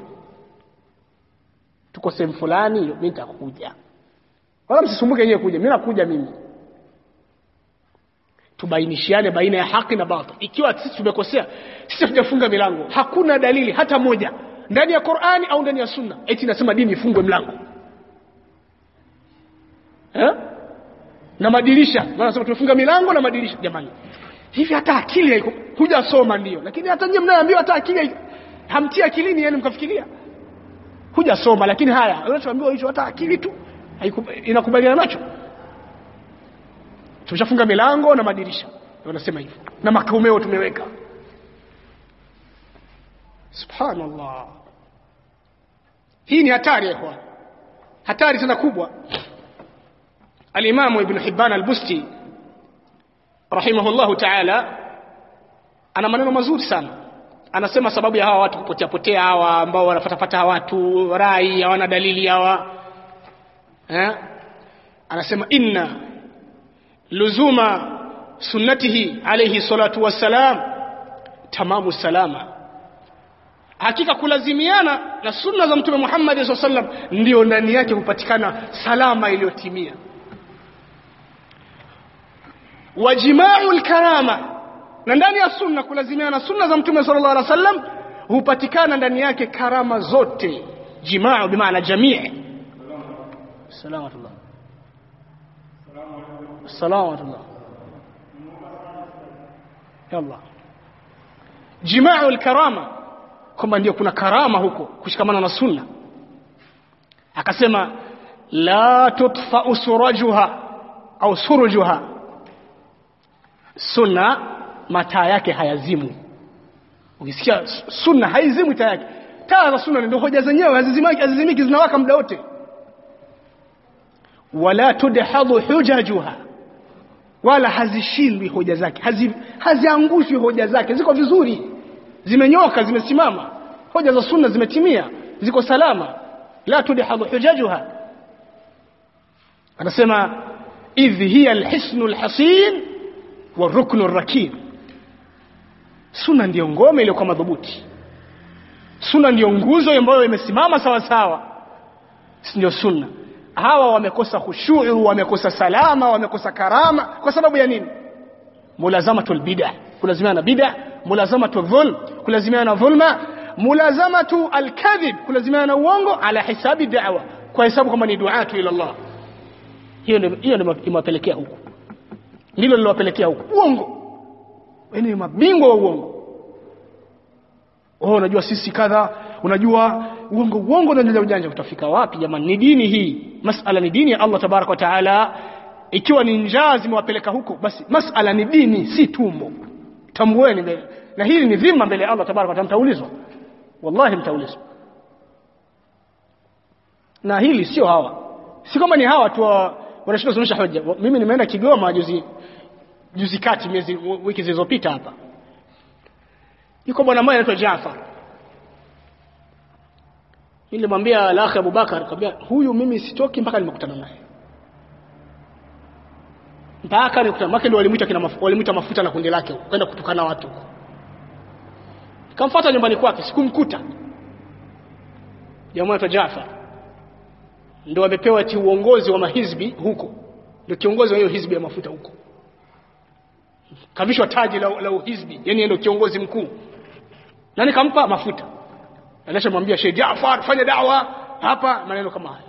Speaker 2: tuko sehemu fulani mimi nitakuja wala msisumbuke yeye kuja mimi nakuja mimi tubainishiane baina ya haki na batil ikiwa sisi tumekosea sisi tujafunga milango hakuna dalili hata moja ndani ya Qur'ani au ndani ya Sunna eti nasema dini ifungwe mlango eh? na madirisha maana nasema tumefunga milango na madirisha jamani hivi hata akili haiko hujasoma ndio lakini hata nyinyi mnaambiwa hata akili haiko hamtia akilini yani mkafikiria hujasoma lakini haya unachoambiwa hicho hata akili tu inakubaliana nacho tumeshafunga milango na madirisha wanasema hivyo na makaumeo tumeweka subhanallah hii ni hatari ya ikhwan hatari tena kubwa alimamu ibn hibban al-busti rahimahullahu ta'ala ana maneno mazuri sana anasema sababu ya hawa watu kupotea potea hawa ambao wanafatafata watu rai hawana dalili hawa eh? anasema inna luzuma sunnatihi alayhi salatu wassalam tamamu salama hakika kulazimiana na sunna za mtume Muhammad SAW sallam ndio ndani yake hupatikana salama iliyotimia wajimau karama na ndani ya sunna kulazimiana na sunna za mtume sallallahu alaihi wasallam hupatikana ndani yake karama zote jimaa bimaana jamii salamatullah salamatullah yalla jimaa alkarama kwamba ndio kuna karama huko kushikamana na sunna akasema la tutfa surajuha au surujuha sunna mataa yake hayazimu ukisikia sunna haizimwi taa yake taa za sunna ndio hoja zenyewe hazizimiki hazizimiki zinawaka muda wote wala tudhadu hujajuha wala hazishindwi hoja zake hazi, haziangushwi hoja zake ziko vizuri zimenyoka zimesimama hoja za sunna zimetimia ziko salama la tudhadu hujajuha anasema idh hiya alhisnu alhasin waruknu rakin sunna ndiyo ngome iliyokuwa madhubuti sunna ndiyo nguzo ambayo imesimama sawa sawa ndio sunna hawa wamekosa khushuu wamekosa salama wamekosa karama kwa sababu ya nini mulazamatul bid'ah kulazimiana na bid'ah mulazamatu dhulm kulazimiana na dhulma mulazamatu alkadhib kulazimiana na uongo ala hisabi da'wa kwa hesabu kama ni duatu ila Allah hiyo ndio hiyo ndio imewapelekea huko ndilo lilowapelekea huko uongo ni mabingwa wa uongo oh unajua sisi kadha unajua uongo uongo na ujanja ujanja utafika wapi jamani ni dini hii masala ni dini ya Allah tabarak wa taala ikiwa ni njaa zimewapeleka huko basi masala ni dini si tumbo tambueni mbele na hili ni dhima mbele ya Allah tabarak wa taala mtaulizwa wallahi mtaulizwa na hili sio hawa si kama ni hawa tu wanashinda kusomesha hoja mimi nimeenda Kigoma juzi juzi kati miezi wiki zilizopita hapa yuko bwana mmoja anaitwa Jafar nilimwambia alakhi Abubakar akamwambia huyu mimi sitoki mpaka nimekutana naye mpaka nikutana make ndio walimuita kina maf, walimuita mafuta na kundi lake kwenda kutukana watu nikamfuata nyumbani kwake sikumkuta jamaa anaitwa Jafar ndio amepewa ati uongozi wa mahizbi huko ndio kiongozi wa hiyo hizbi ya mafuta huko kavishwa taji la, la uhizbi yani ndio kiongozi mkuu na nikampa mafuta anachomwambia Sheikh Jaafar fanya dawa hapa maneno kama haya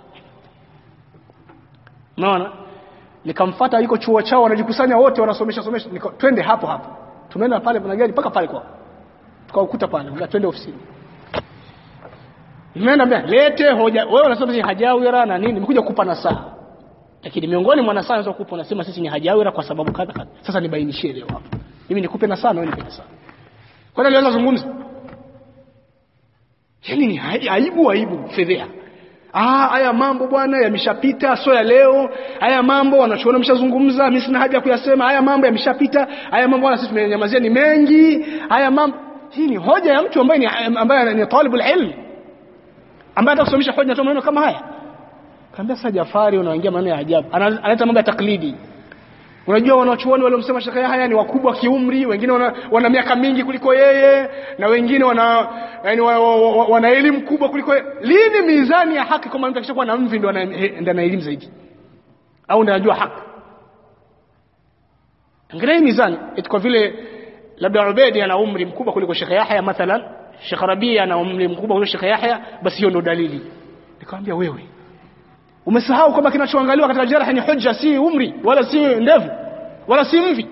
Speaker 2: unaona nikamfuata yuko chuo chao wanajikusanya wote wanasomesha somesha Nika, twende hapo hapo tumeenda pale kuna gari mpaka pale kwao tukaukuta pale ngati twende ofisini nimeenda mbele lete hoja wewe unasema sisi hajawira na nini nimekuja kukupa nasaha lakini miongoni mwa nasaha unaweza kukupa unasema sisi ni hajawira kwa sababu kadha kadha sasa nibainishie leo hapa mimi nikupe nasaha na wewe nipe nasaha kwani alianza zungumza yani ni hai- aibu aibu fedhea Ah, haya mambo bwana yameshapita, sio ya leo. Haya mambo wanachuoni wameshazungumza, mimi sina haja ya kuyasema. Haya mambo yameshapita. Haya mambo bwana sisi tumenyamazia ni mengi. Haya mambo hii ni hoja ya mtu ambaye ni ambaye ni talibul ilm. Ambaye anataka kusomesha hoja na maneno kama haya. Kaambia sasa Jafari unaingia maneno ya ajabu. Ana- Analeta mambo ya taklidi. Unajua wanachuoni waliomsema Sheikh Yahya ni wakubwa kiumri, wengine wana, wana miaka mingi kuliko yeye na wengine wana yani wa, wa, wa, wana elimu kubwa kuliko yeye. Lini mizani ya haki kama mtu akishakuwa na mvi ndo ana ndo ana elimu zaidi? Au ndo anajua haki? Angalia hii mizani, eti kwa vile labda Ubedi ana umri mkubwa kuliko Sheikh Yahya mathalan, Sheikh Rabia ana umri mkubwa kuliko Sheikh Yahya, basi hiyo ndo dalili. Nikamwambia wewe umesahau kwamba kinachoangaliwa katika jarh ni hujja si umri wala si ndevu wala si mvi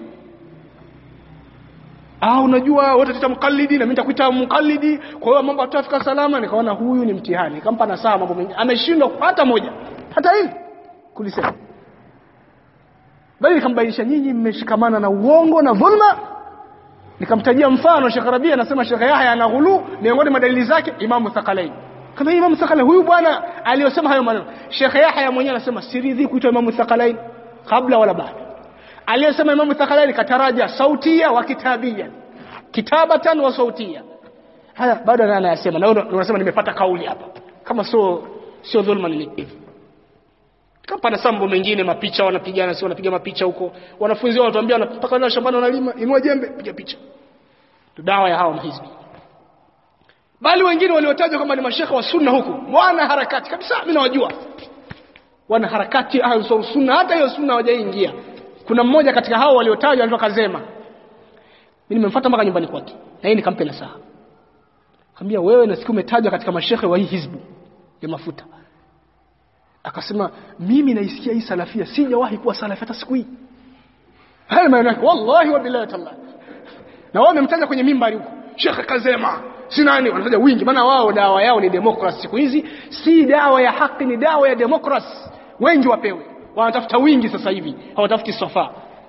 Speaker 2: ah unajua wote tutamkallidi na mimi nitakuita mkallidi kwa hiyo mambo atafika salama nikaona huyu ni mtihani nikampa na saa mambo mengi ameshindwa hata moja hata hili kulisema bali nikambainisha nyinyi mmeshikamana na uongo na dhulma nikamtajia mfano Sheikh Rabia anasema Sheikh Yahya ana ghulu miongoni mwa dalili zake Imamu Thaqalain kama Imamu Thaqalain huyu bwana aliyosema hayo maneno Sheikh Yahya mwenyewe anasema siridhi kuitwa Imamu Thaqalain kabla wala baada aliyesema Imamu Thaqalain kataraja sautia wa kitabia kitabatan wa sautia haya bado ana anayasema na wewe unasema nimepata kauli hapa kama sio sio dhulma ni hivi kama na sambo mengine mapicha wanapigana si wanapiga mapicha huko wanafunzi wao wanatuambia mpaka leo shambani wanalima inua jembe piga picha tu dawa ya hao mahizbi bali wengine waliotajwa kama ni mashekhe wa sunna huku wana harakati kabisa mimi nawajua wana harakati ansar sunna hata hiyo sunna hawajaingia kuna mmoja katika hao waliotajwa anaitwa Kazema mimi nimemfuata mpaka nyumbani kwake na yeye nikampe nasaha Kambia wewe na siku umetajwa katika mashekhe wa hii hizbu ya mafuta akasema mimi naisikia hii salafia sijawahi kuwa salafi hata siku hii haya maana yake wallahi wa billahi taala na wao wamemtaja kwenye mimbari huko Sheikh Kazema si nani wanataja wingi maana wao dawa yao ni democracy siku hizi si dawa ya haki ni dawa ya democracy wengi wapewe wanatafuta wingi sasa hivi hawatafuti sofa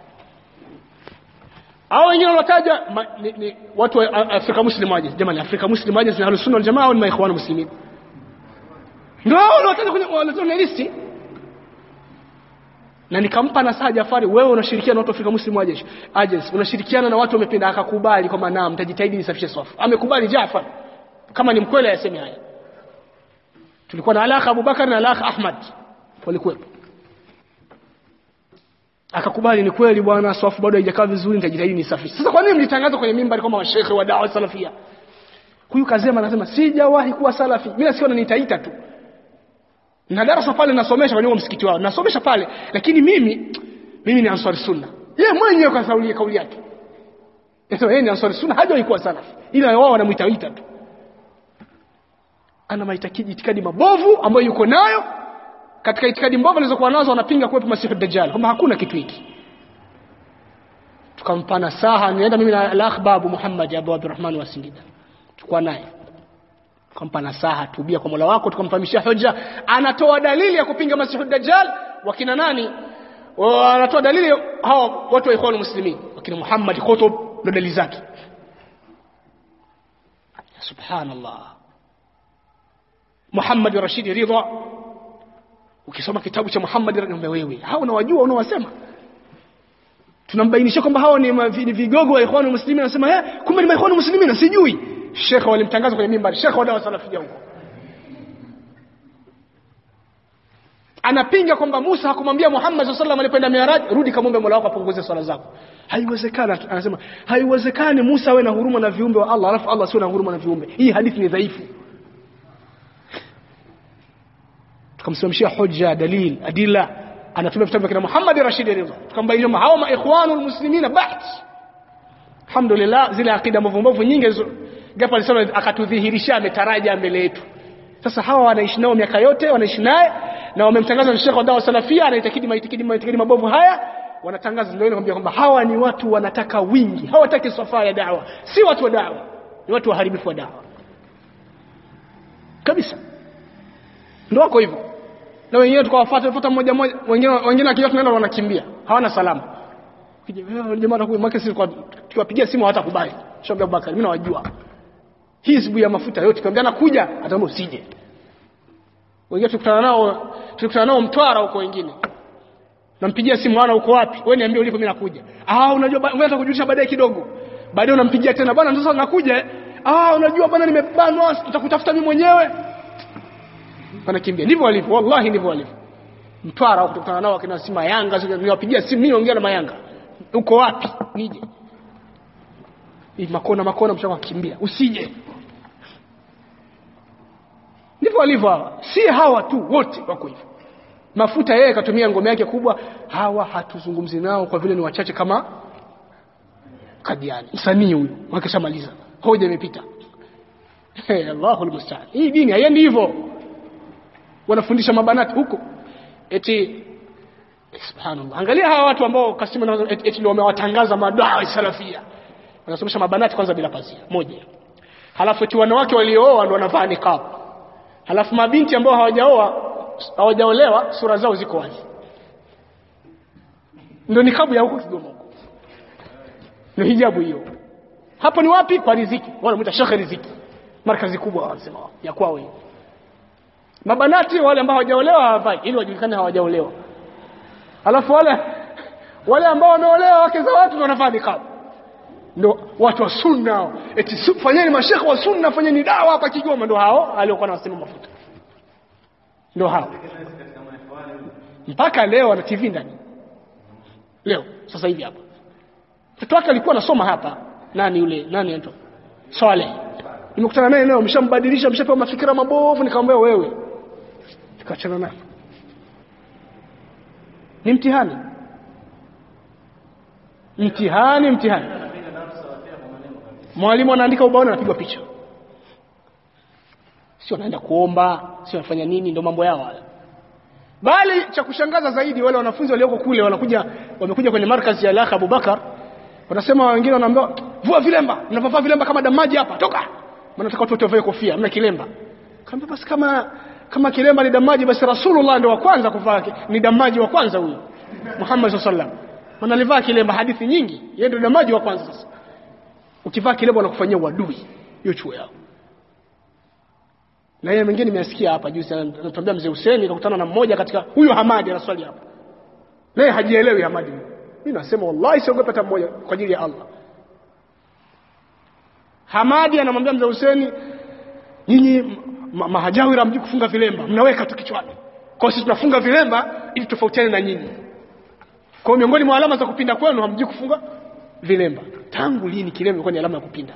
Speaker 2: hao wengine wanataja ma- ni, ni watu wa A- Afrika Muslim aje jamani Afrika Muslim aje ni Ahlus Sunna wal Jamaa au ni maikhwanu muslimin ndio hao wanataja kwenye wanatoa listi na nikampa nasaha Jafari wewe unashirikiana na watu wa Afrika Muslim Agency Agency unashirikiana na watu wamependa akakubali kwamba naam mtajitahidi nisafishe swafu amekubali Jafar kama ni mkweli ayaseme haya tulikuwa na alaka Abubakar na alaka Ahmad walikuwepo akakubali ni kweli bwana swafu bado haijakaa vizuri nitajitahidi nisafishe sasa kwa nini mlitangaza kwenye mimbari kama mashehe wa dawa salafia huyu kazema anasema sijawahi kuwa salafi mimi nasikia wananiitaita tu na darasa pale nasomesha kwenye huo msikiti wao nasomesha pale lakini mimi mimi ni ansari sunna yeye mwenyewe kwa kauli kauli yake sasa yeye ni ansari sunna hajawahi kuwa salafi ila wao wanamuitaita tu ana maitakidi itikadi mabovu ambayo yuko nayo katika itikadi mbovu alizokuwa nazo wanapinga kuwepo masihu dajjal kwamba hakuna kitu hiki tukampana saha nienda mimi na al-akh babu Muhammad Abu Abdurrahman wa Singida tukua naye tukampa nasaha tubia kwa Mola wako tukamfahamisha hoja anatoa dalili ya kupinga masihu dajjal wakina nani Wa- anatoa dalili hao watu wa ikhwan muslimin wakina Muhammad Qutb ndo dalili zake subhanallah Muhammad Rashid Ridha ukisoma kitabu cha Muhammad Ridha wewe hao unawajua unawasema tunambainisha kwamba hao ni ma- vi- ni vigogo wa ikhwan muslimin anasema eh kumbe ni ikhwan muslimin sijui shekhe walimtangaza kwenye mimbari shekhe wa dawa salafia huko anapinga kwamba Musa hakumwambia Muhammad sallallahu alaihi wasallam alipoenda Mi'raj rudi kamwombe Mola wako apunguze swala zako haiwezekani anasema haiwezekani Musa awe na huruma na viumbe wa Allah alafu Allah asiwe na huruma na viumbe hii hadithi ni dhaifu tukamsimamishia hoja dalil adila anatumia vitabu vya kina Muhammad Rashid Ridha tukambainisha kwamba hao maikhwanul muslimina baht alhamdulillah zile akida mbovu mbovu nyingi hizo gapo alisema akatudhihirisha ametaraja mbele yetu sasa hawa wanaishi nao miaka yote wanaishi naye na wamemtangaza ni shekhe wa dawa salafia anaitakidi maitikidi maitikidi mabovu haya wanatangaza ndio ile kwambia kwamba hawa ni watu wanataka wingi hawataki safa ya dawa si watu wa dawa ni watu waharibifu wa dawa kabisa ndio wako hivyo na wengine tukawafuata fuata mmoja mmoja wengine wengine akija tunaenda wanakimbia hawana salama Kija, "Eh, jamaa atakuwa mwake sisi kwa tukiwapigia simu hawatakubali Sheikh Abubakar mimi nawajua hizbu ya mafuta yote kiambia nakuja ataomba usije wengine tukutana nao tukutana nao Mtwara huko wengine nampigia simu ana uko wapi wewe niambie ulipo mimi nakuja ah unajua ba- ngoja nitakujulisha baadaye kidogo baadaye unampigia tena bwana sasa nakuja eh. ah unajua bwana nimebanwa tutakutafuta mimi mwenyewe wanakimbia ndivyo walivyo wallahi ndivyo walivyo Mtwara huko tukutana nao akina Sima Yanga sio niwapigia simu mimi naongea na Mayanga uko wapi nije hii makona makona mshaka kimbia usije ndivyo walivyo hawa si hawa tu wote wako hivyo mafuta yeye katumia ngome yake kubwa hawa hatuzungumzi nao kwa vile ni wachache kama Kadiani msanii huyu wakishamaliza hoja imepita hey, Allahul musta'an hii dini haiendi hivyo wanafundisha mabanati huko eti subhanallah angalia hawa watu ambao kasema na- eti, eti ndio wamewatangaza madawa salafia wanasomesha mabanati kwanza bila pazia moja halafu eti wanawake waliooa ndio wanavaa niqab halafu mabinti ambao hawajaoa hawajaolewa sura zao ziko wazi ndio nikabu ya huko Kigoma huko ndio hijabu hiyo hapo ni wapi kwa riziki wanamuita shekhe riziki markazi kubwa wanasema wao, ya kwao hiyo mabanati wale ambao hawajaolewa hawavai ili wajulikane hawajaolewa alafu wale wale ambao wameolewa wake za watu ndio wanavaa nikabu ndio watu wa sunna hao. eti su- fanyeni mashekhe wa sunna fanyeni dawa hapa Kigoma ndio hao aliokuwa anasema mafuta ndio hao mpaka leo ana TV ndani leo sasa hivi hapa mtoto wake alikuwa anasoma hapa nani yule nani anaitwa Swaleh nimekutana naye leo mshambadilisha mshapewa mafikira mabovu nikamwambia wewe tukaachana naye ni mtihani mtihani mtihani mwalimu anaandika ubaoni anapigwa picha sio anaenda kuomba sio anafanya nini ndio mambo yao haya bali cha kushangaza zaidi wale wanafunzi walioko kule wanakuja wamekuja kwenye markazi ya Lakh Abubakar wanasema wengine wanaambiwa vua vilemba mnavaa vilemba kama damaji hapa toka maana nataka watu wote wavae kofia mna kilemba kama basi kama kama kilemba ni damaji basi Rasulullah ndio wa kwanza kuvaa ki- ni damaji wa kwanza huyo Muhammad sallallahu alaihi wasallam wanalivaa kilemba hadithi nyingi yeye ndio damaji wa kwanza sasa ukivaa kilemba wanakufanyia uadui hiyo chuo yao na yeye mwingine nimesikia hapa juzi anatuambia mzee Hussein nikakutana na mmoja katika huyo Hamadi anaswali hapa naye hajielewi Hamadi mimi nasema wallahi siogopa hata mmoja kwa ajili ya Allah Hamadi anamwambia mzee Hussein nyinyi ma- mahajawira mji kufunga vilemba mnaweka tu kichwani kwa hiyo sisi tunafunga vilemba ili tofautiane na nyinyi kwa hiyo miongoni mwa alama za kupinda kwenu hamji kufunga vilemba tangu lini kilemba ilikuwa ni alama ya kupinda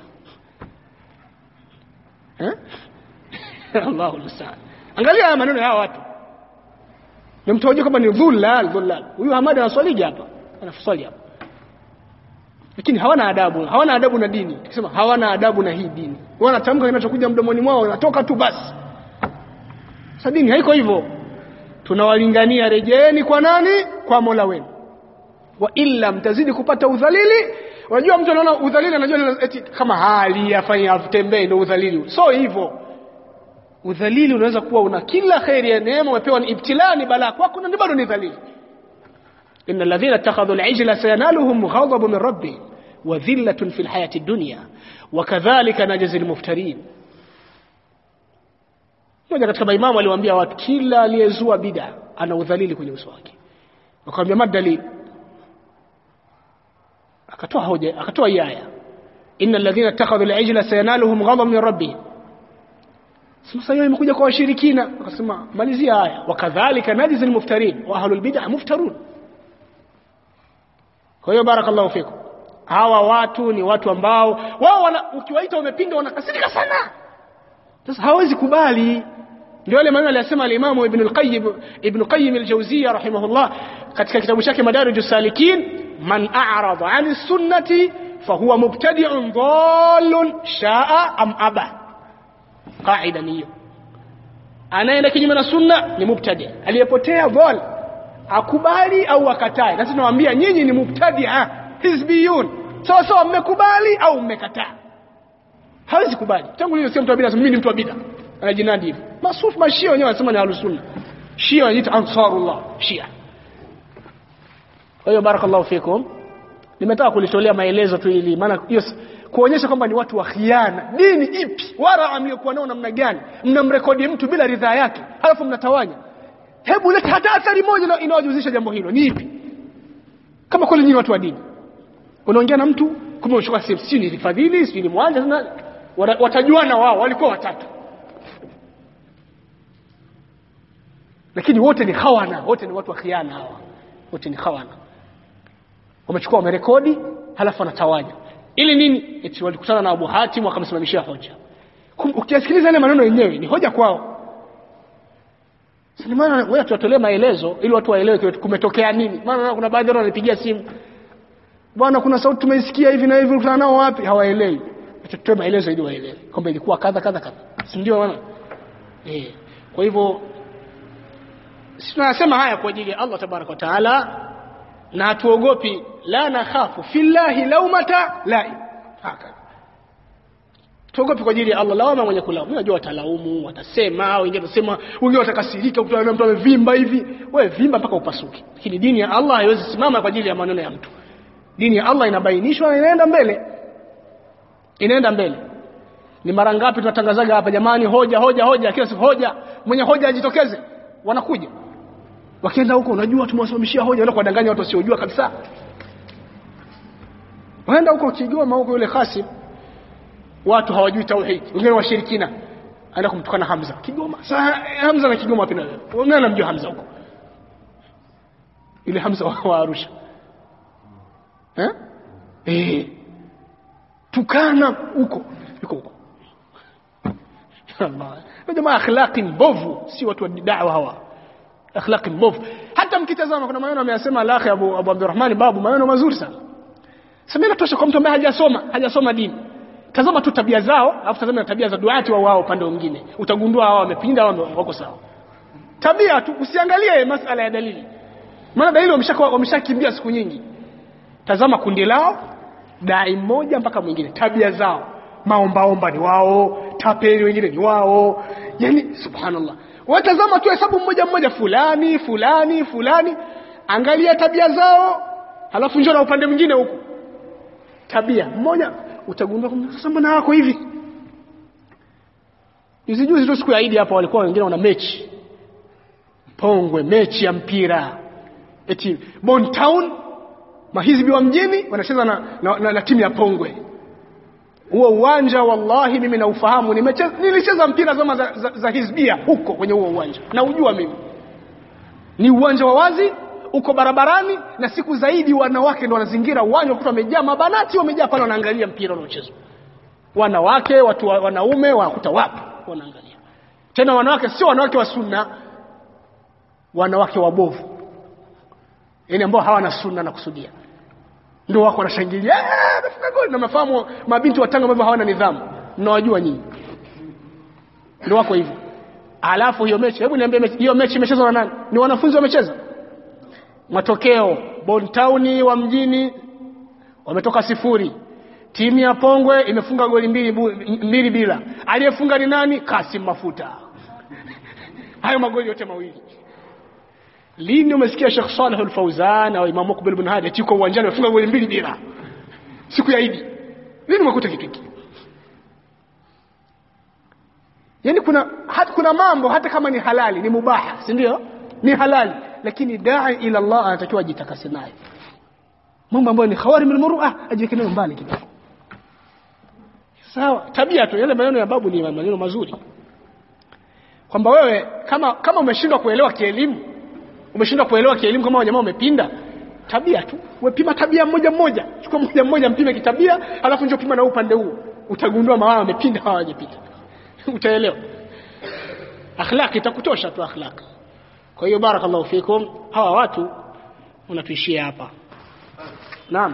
Speaker 2: eh Allahu musta'an angalia haya maneno ya hawa watu na mtu hajui kama ni dhullal dhullal huyu Hamad anaswalija hapa anaswali hapa lakini hawana adabu hawana adabu na dini tukisema hawana adabu na hii dini wanatamka kinachokuja mdomoni mwao wanatoka tu basi sasa dini haiko hivyo tunawalingania rejeeni kwa nani kwa Mola wenu wa illa mtazidi kupata udhalili unajua mtu anaona udhalili anajua ni eti kama hali afanye atembee ndio udhalili so hivyo udhalili unaweza kuwa una kila kheri ya neema umepewa ni ibtilaa ni balaa kwako na bado ni dhalili إن الذين اتخذوا العجل سينالهم غضب من ربهم وذلة في الحياة الدنيا وكذلك نجزي المفترين mmoja katika maimamu aliwaambia watu kila aliyezua bid'a ana udhalili kwenye uso wake wakamwambia madali akatoa hoja akatoa hii aya innal ladhina ittakhadhu al-ijla sayanaluhum ghadab min rabbihim sasa hiyo imekuja kwa washirikina akasema malizia aya wakadhalika najzi al-muftarin wa ahlul bid'ah muftarun kwa hiyo barakallahu fikum hawa watu ni watu ambao wao wana, ukiwaita wamepinda wanakasirika sana sasa hawezi kubali ndio ile maneno aliyosema al-Imam Ibn al-Qayyim Ibn Qayyim al-Jawziyya rahimahullah katika kitabu chake Madarijus Salikin man a'rada 'ani sunnati fahuwa mubtadi'un dhallun sha'a am aba qaida ni hiyo anaenda kinyume na sunna ni mubtadi aliyepotea dhal akubali au akatae na tunawaambia nyinyi ni mubtadia hizbiyun sawa sawa mmekubali au mmekataa hawezi kubali tangu leo sio mtu wa bid'a mimi ni mtu wa bid'a anajinadi hivi masufi mashia wenyewe wanasema ni ahlus sunna shia wanajiita ansarullah shia kwa hiyo barakallahu fikum nimetaka kulitolea maelezo tu ili maana hiyo kuonyesha kwamba ni watu wa khiana dini ipi wara mliokuwa nao namna gani mnamrekodi mtu bila ridhaa yake halafu mnatawanya hebu leta hata athari moja inayojuzisha jambo hilo ni ipi kama kweli nyinyi watu wa dini unaongea na mtu kumbe unachukua sehemu sijui ni fadhili sijui ni mwanja na watajuana wao walikuwa watatu lakini wote ni khawana wote ni watu wa khiana hawa wote ni khawana wamechukua wamerekodi halafu wanatawanya ili nini eti walikutana na Abu Hatim wakamsimamishia hoja ukisikiliza ile maneno yenyewe ni hoja kwao sasa maana wewe tuwatolee maelezo ili watu waelewe kumetokea nini maana kuna baadhi wao wanipigia simu bwana kuna sauti tumeisikia hivi na hivi ulikutana nao wapi hawaelewi tutoe maelezo ili waelewe kwamba ilikuwa kadha kadha kadha si ndio bwana eh kwa hivyo sisi tunasema haya kwa ajili ya Allah tabaraka wa taala na hatuogopi la nakhafu fillahi laumata laim haka tuogopi kwa ajili ya Allah lawama mwenye kulaumu unajua watalaumu watasema wengine watasema wengine watakasirika utaona mtu amevimba hivi wewe vimba mpaka upasuke lakini dini ya Allah haiwezi simama kwa ajili ya maneno ya mtu dini ya Allah inabainishwa na inaenda mbele inaenda mbele ni mara ngapi tunatangazaga hapa jamani hoja hoja hoja kila siku hoja mwenye hoja ajitokeze wanakuja wakienda huko unajua tumewasimamishia hoja wala kuwadanganya watu wasiojua kabisa waenda huko Kigoma huko yule Khasim watu hawajui tauhid wengine washirikina aenda kumtukana Hamza Kigoma sasa Hamza na Kigoma wapi na wewe nani anamjua Hamza huko ile Hamza wa Arusha eh eh tukana huko yuko huko Allah jamaa akhlaqi mbovu si watu wa da'wa hawa akhlaqi mbovu hata mkitazama kuna maneno ameyasema alakhi Abu Abu Abdurrahman babu maneno mazuri sana sema inatosha kwa mtu ambaye hajasoma hajasoma dini tazama tu tabia zao alafu tazama tabia za duati wa wao upande mwingine utagundua hao wamepinda au wako sawa tabia tu usiangalie masala ya dalili maana dalili wameshakimbia wamesha siku nyingi tazama kundi lao dai mmoja mpaka mwingine tabia zao maombaomba ni wao tapeli wengine ni wao yani subhanallah watazama tu hesabu mmoja mmoja fulani fulani fulani angalia tabia zao halafu njoo na upande mwingine huku tabia mmoja utagundua kwamba sasa mbona wako hivi juzi juzi tu siku ya Idi hapa walikuwa wengine wana mechi Pongwe mechi ya mpira eti Bon Town mahizbi wa mjini wanacheza na, na, na, na timu ya Pongwe huo uwanja wallahi mimi naufahamu nimecheza nilicheza mpira zama za, za, za hizbia huko kwenye huo uwanja na ujua mimi ni uwanja wa wazi uko barabarani na siku zaidi wanawake ndo wanazingira uwanja wakuta wamejaa mabanati wamejaa pale wanaangalia mpira unaochezwa wanawake watu wa, wanaume wanakuta wapi wanaangalia tena wanawake sio wanawake wa sunna wanawake wabovu yani ambao hawana sunna na kusudia ndio wako wanashangilia amefunga goli na mafahamu mabinti wa Tanga ambao hawana nidhamu mnawajua nyinyi ndio wako hivyo alafu hiyo mechi hebu niambie mechi hiyo mechi imechezwa na nani ni wanafunzi wamecheza matokeo Bontown wa mjini wametoka sifuri timu ya Pongwe imefunga goli mbili, mbili bila aliyefunga ni nani Kasim Mafuta hayo magoli yote mawili lini umesikia Sheikh Saleh Al-Fauzan au Imam Mukbil bin Hadi yuko uwanjani amefunga goli mbili bila siku ya Idi lini umekuta kitu hiki yani kuna hata kuna mambo hata kama ni halali ni mubaha si ndio ni halali lakini dai ila Allah anatakiwa ajitakase nayo mambo ambayo ni khawarim almur'a ajiweke nayo mbali kidogo sawa tabia tu yale maneno ya babu ni maneno mazuri kwamba wewe kama kama umeshindwa kuelewa kielimu umeshindwa kuelewa kielimu kama jamaa umepinda tabia tu wepima tabia mmoja mmoja chukua mmoja mmoja mpime kitabia alafu njoo pima na upande huu utagundua maana wamepinda hawajapita utaelewa akhlaq itakutosha tu akhlaq kwa hiyo barakallahu fikum hawa watu unatuishia hapa naam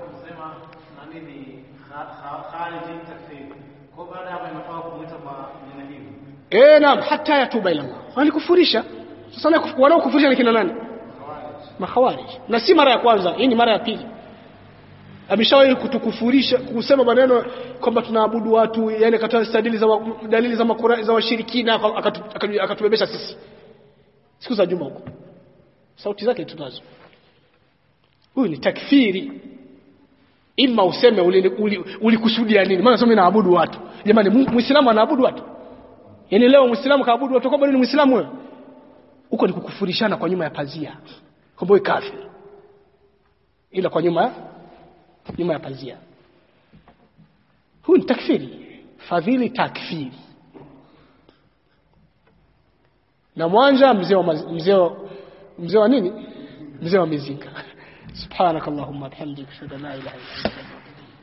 Speaker 2: eh naam hata yatuba ila Allah walikufurisha sasa wanaokufurisha ni kina nani makhawarij na si mara ya kwanza hii ni mara ya pili ameshawahi kutukufurisha kusema maneno kwamba tunaabudu watu yani akatoa dalili za wa, dalili za makura, za washirikina akatubebesha akatu, akatu sisi siku za juma huko sauti zake tunazo huyu ni takfiri ima useme ulikusudia uli, uli nini maana sema naabudu watu jamani muislamu anaabudu watu yaani leo muislamu kaabudu watu kwamba ni muislamu wewe huko ni kukufurishana kwa nyuma ya pazia kwamba wewe kafiri ila kwa nyuma nyuma ya pazia huu ni takfiri fadhili takfiri na mwanja mzee wa mzee mzee wa nini mzee wa mizinga subhanakallahumma bihamdika ashhadu an la ilaha illa anta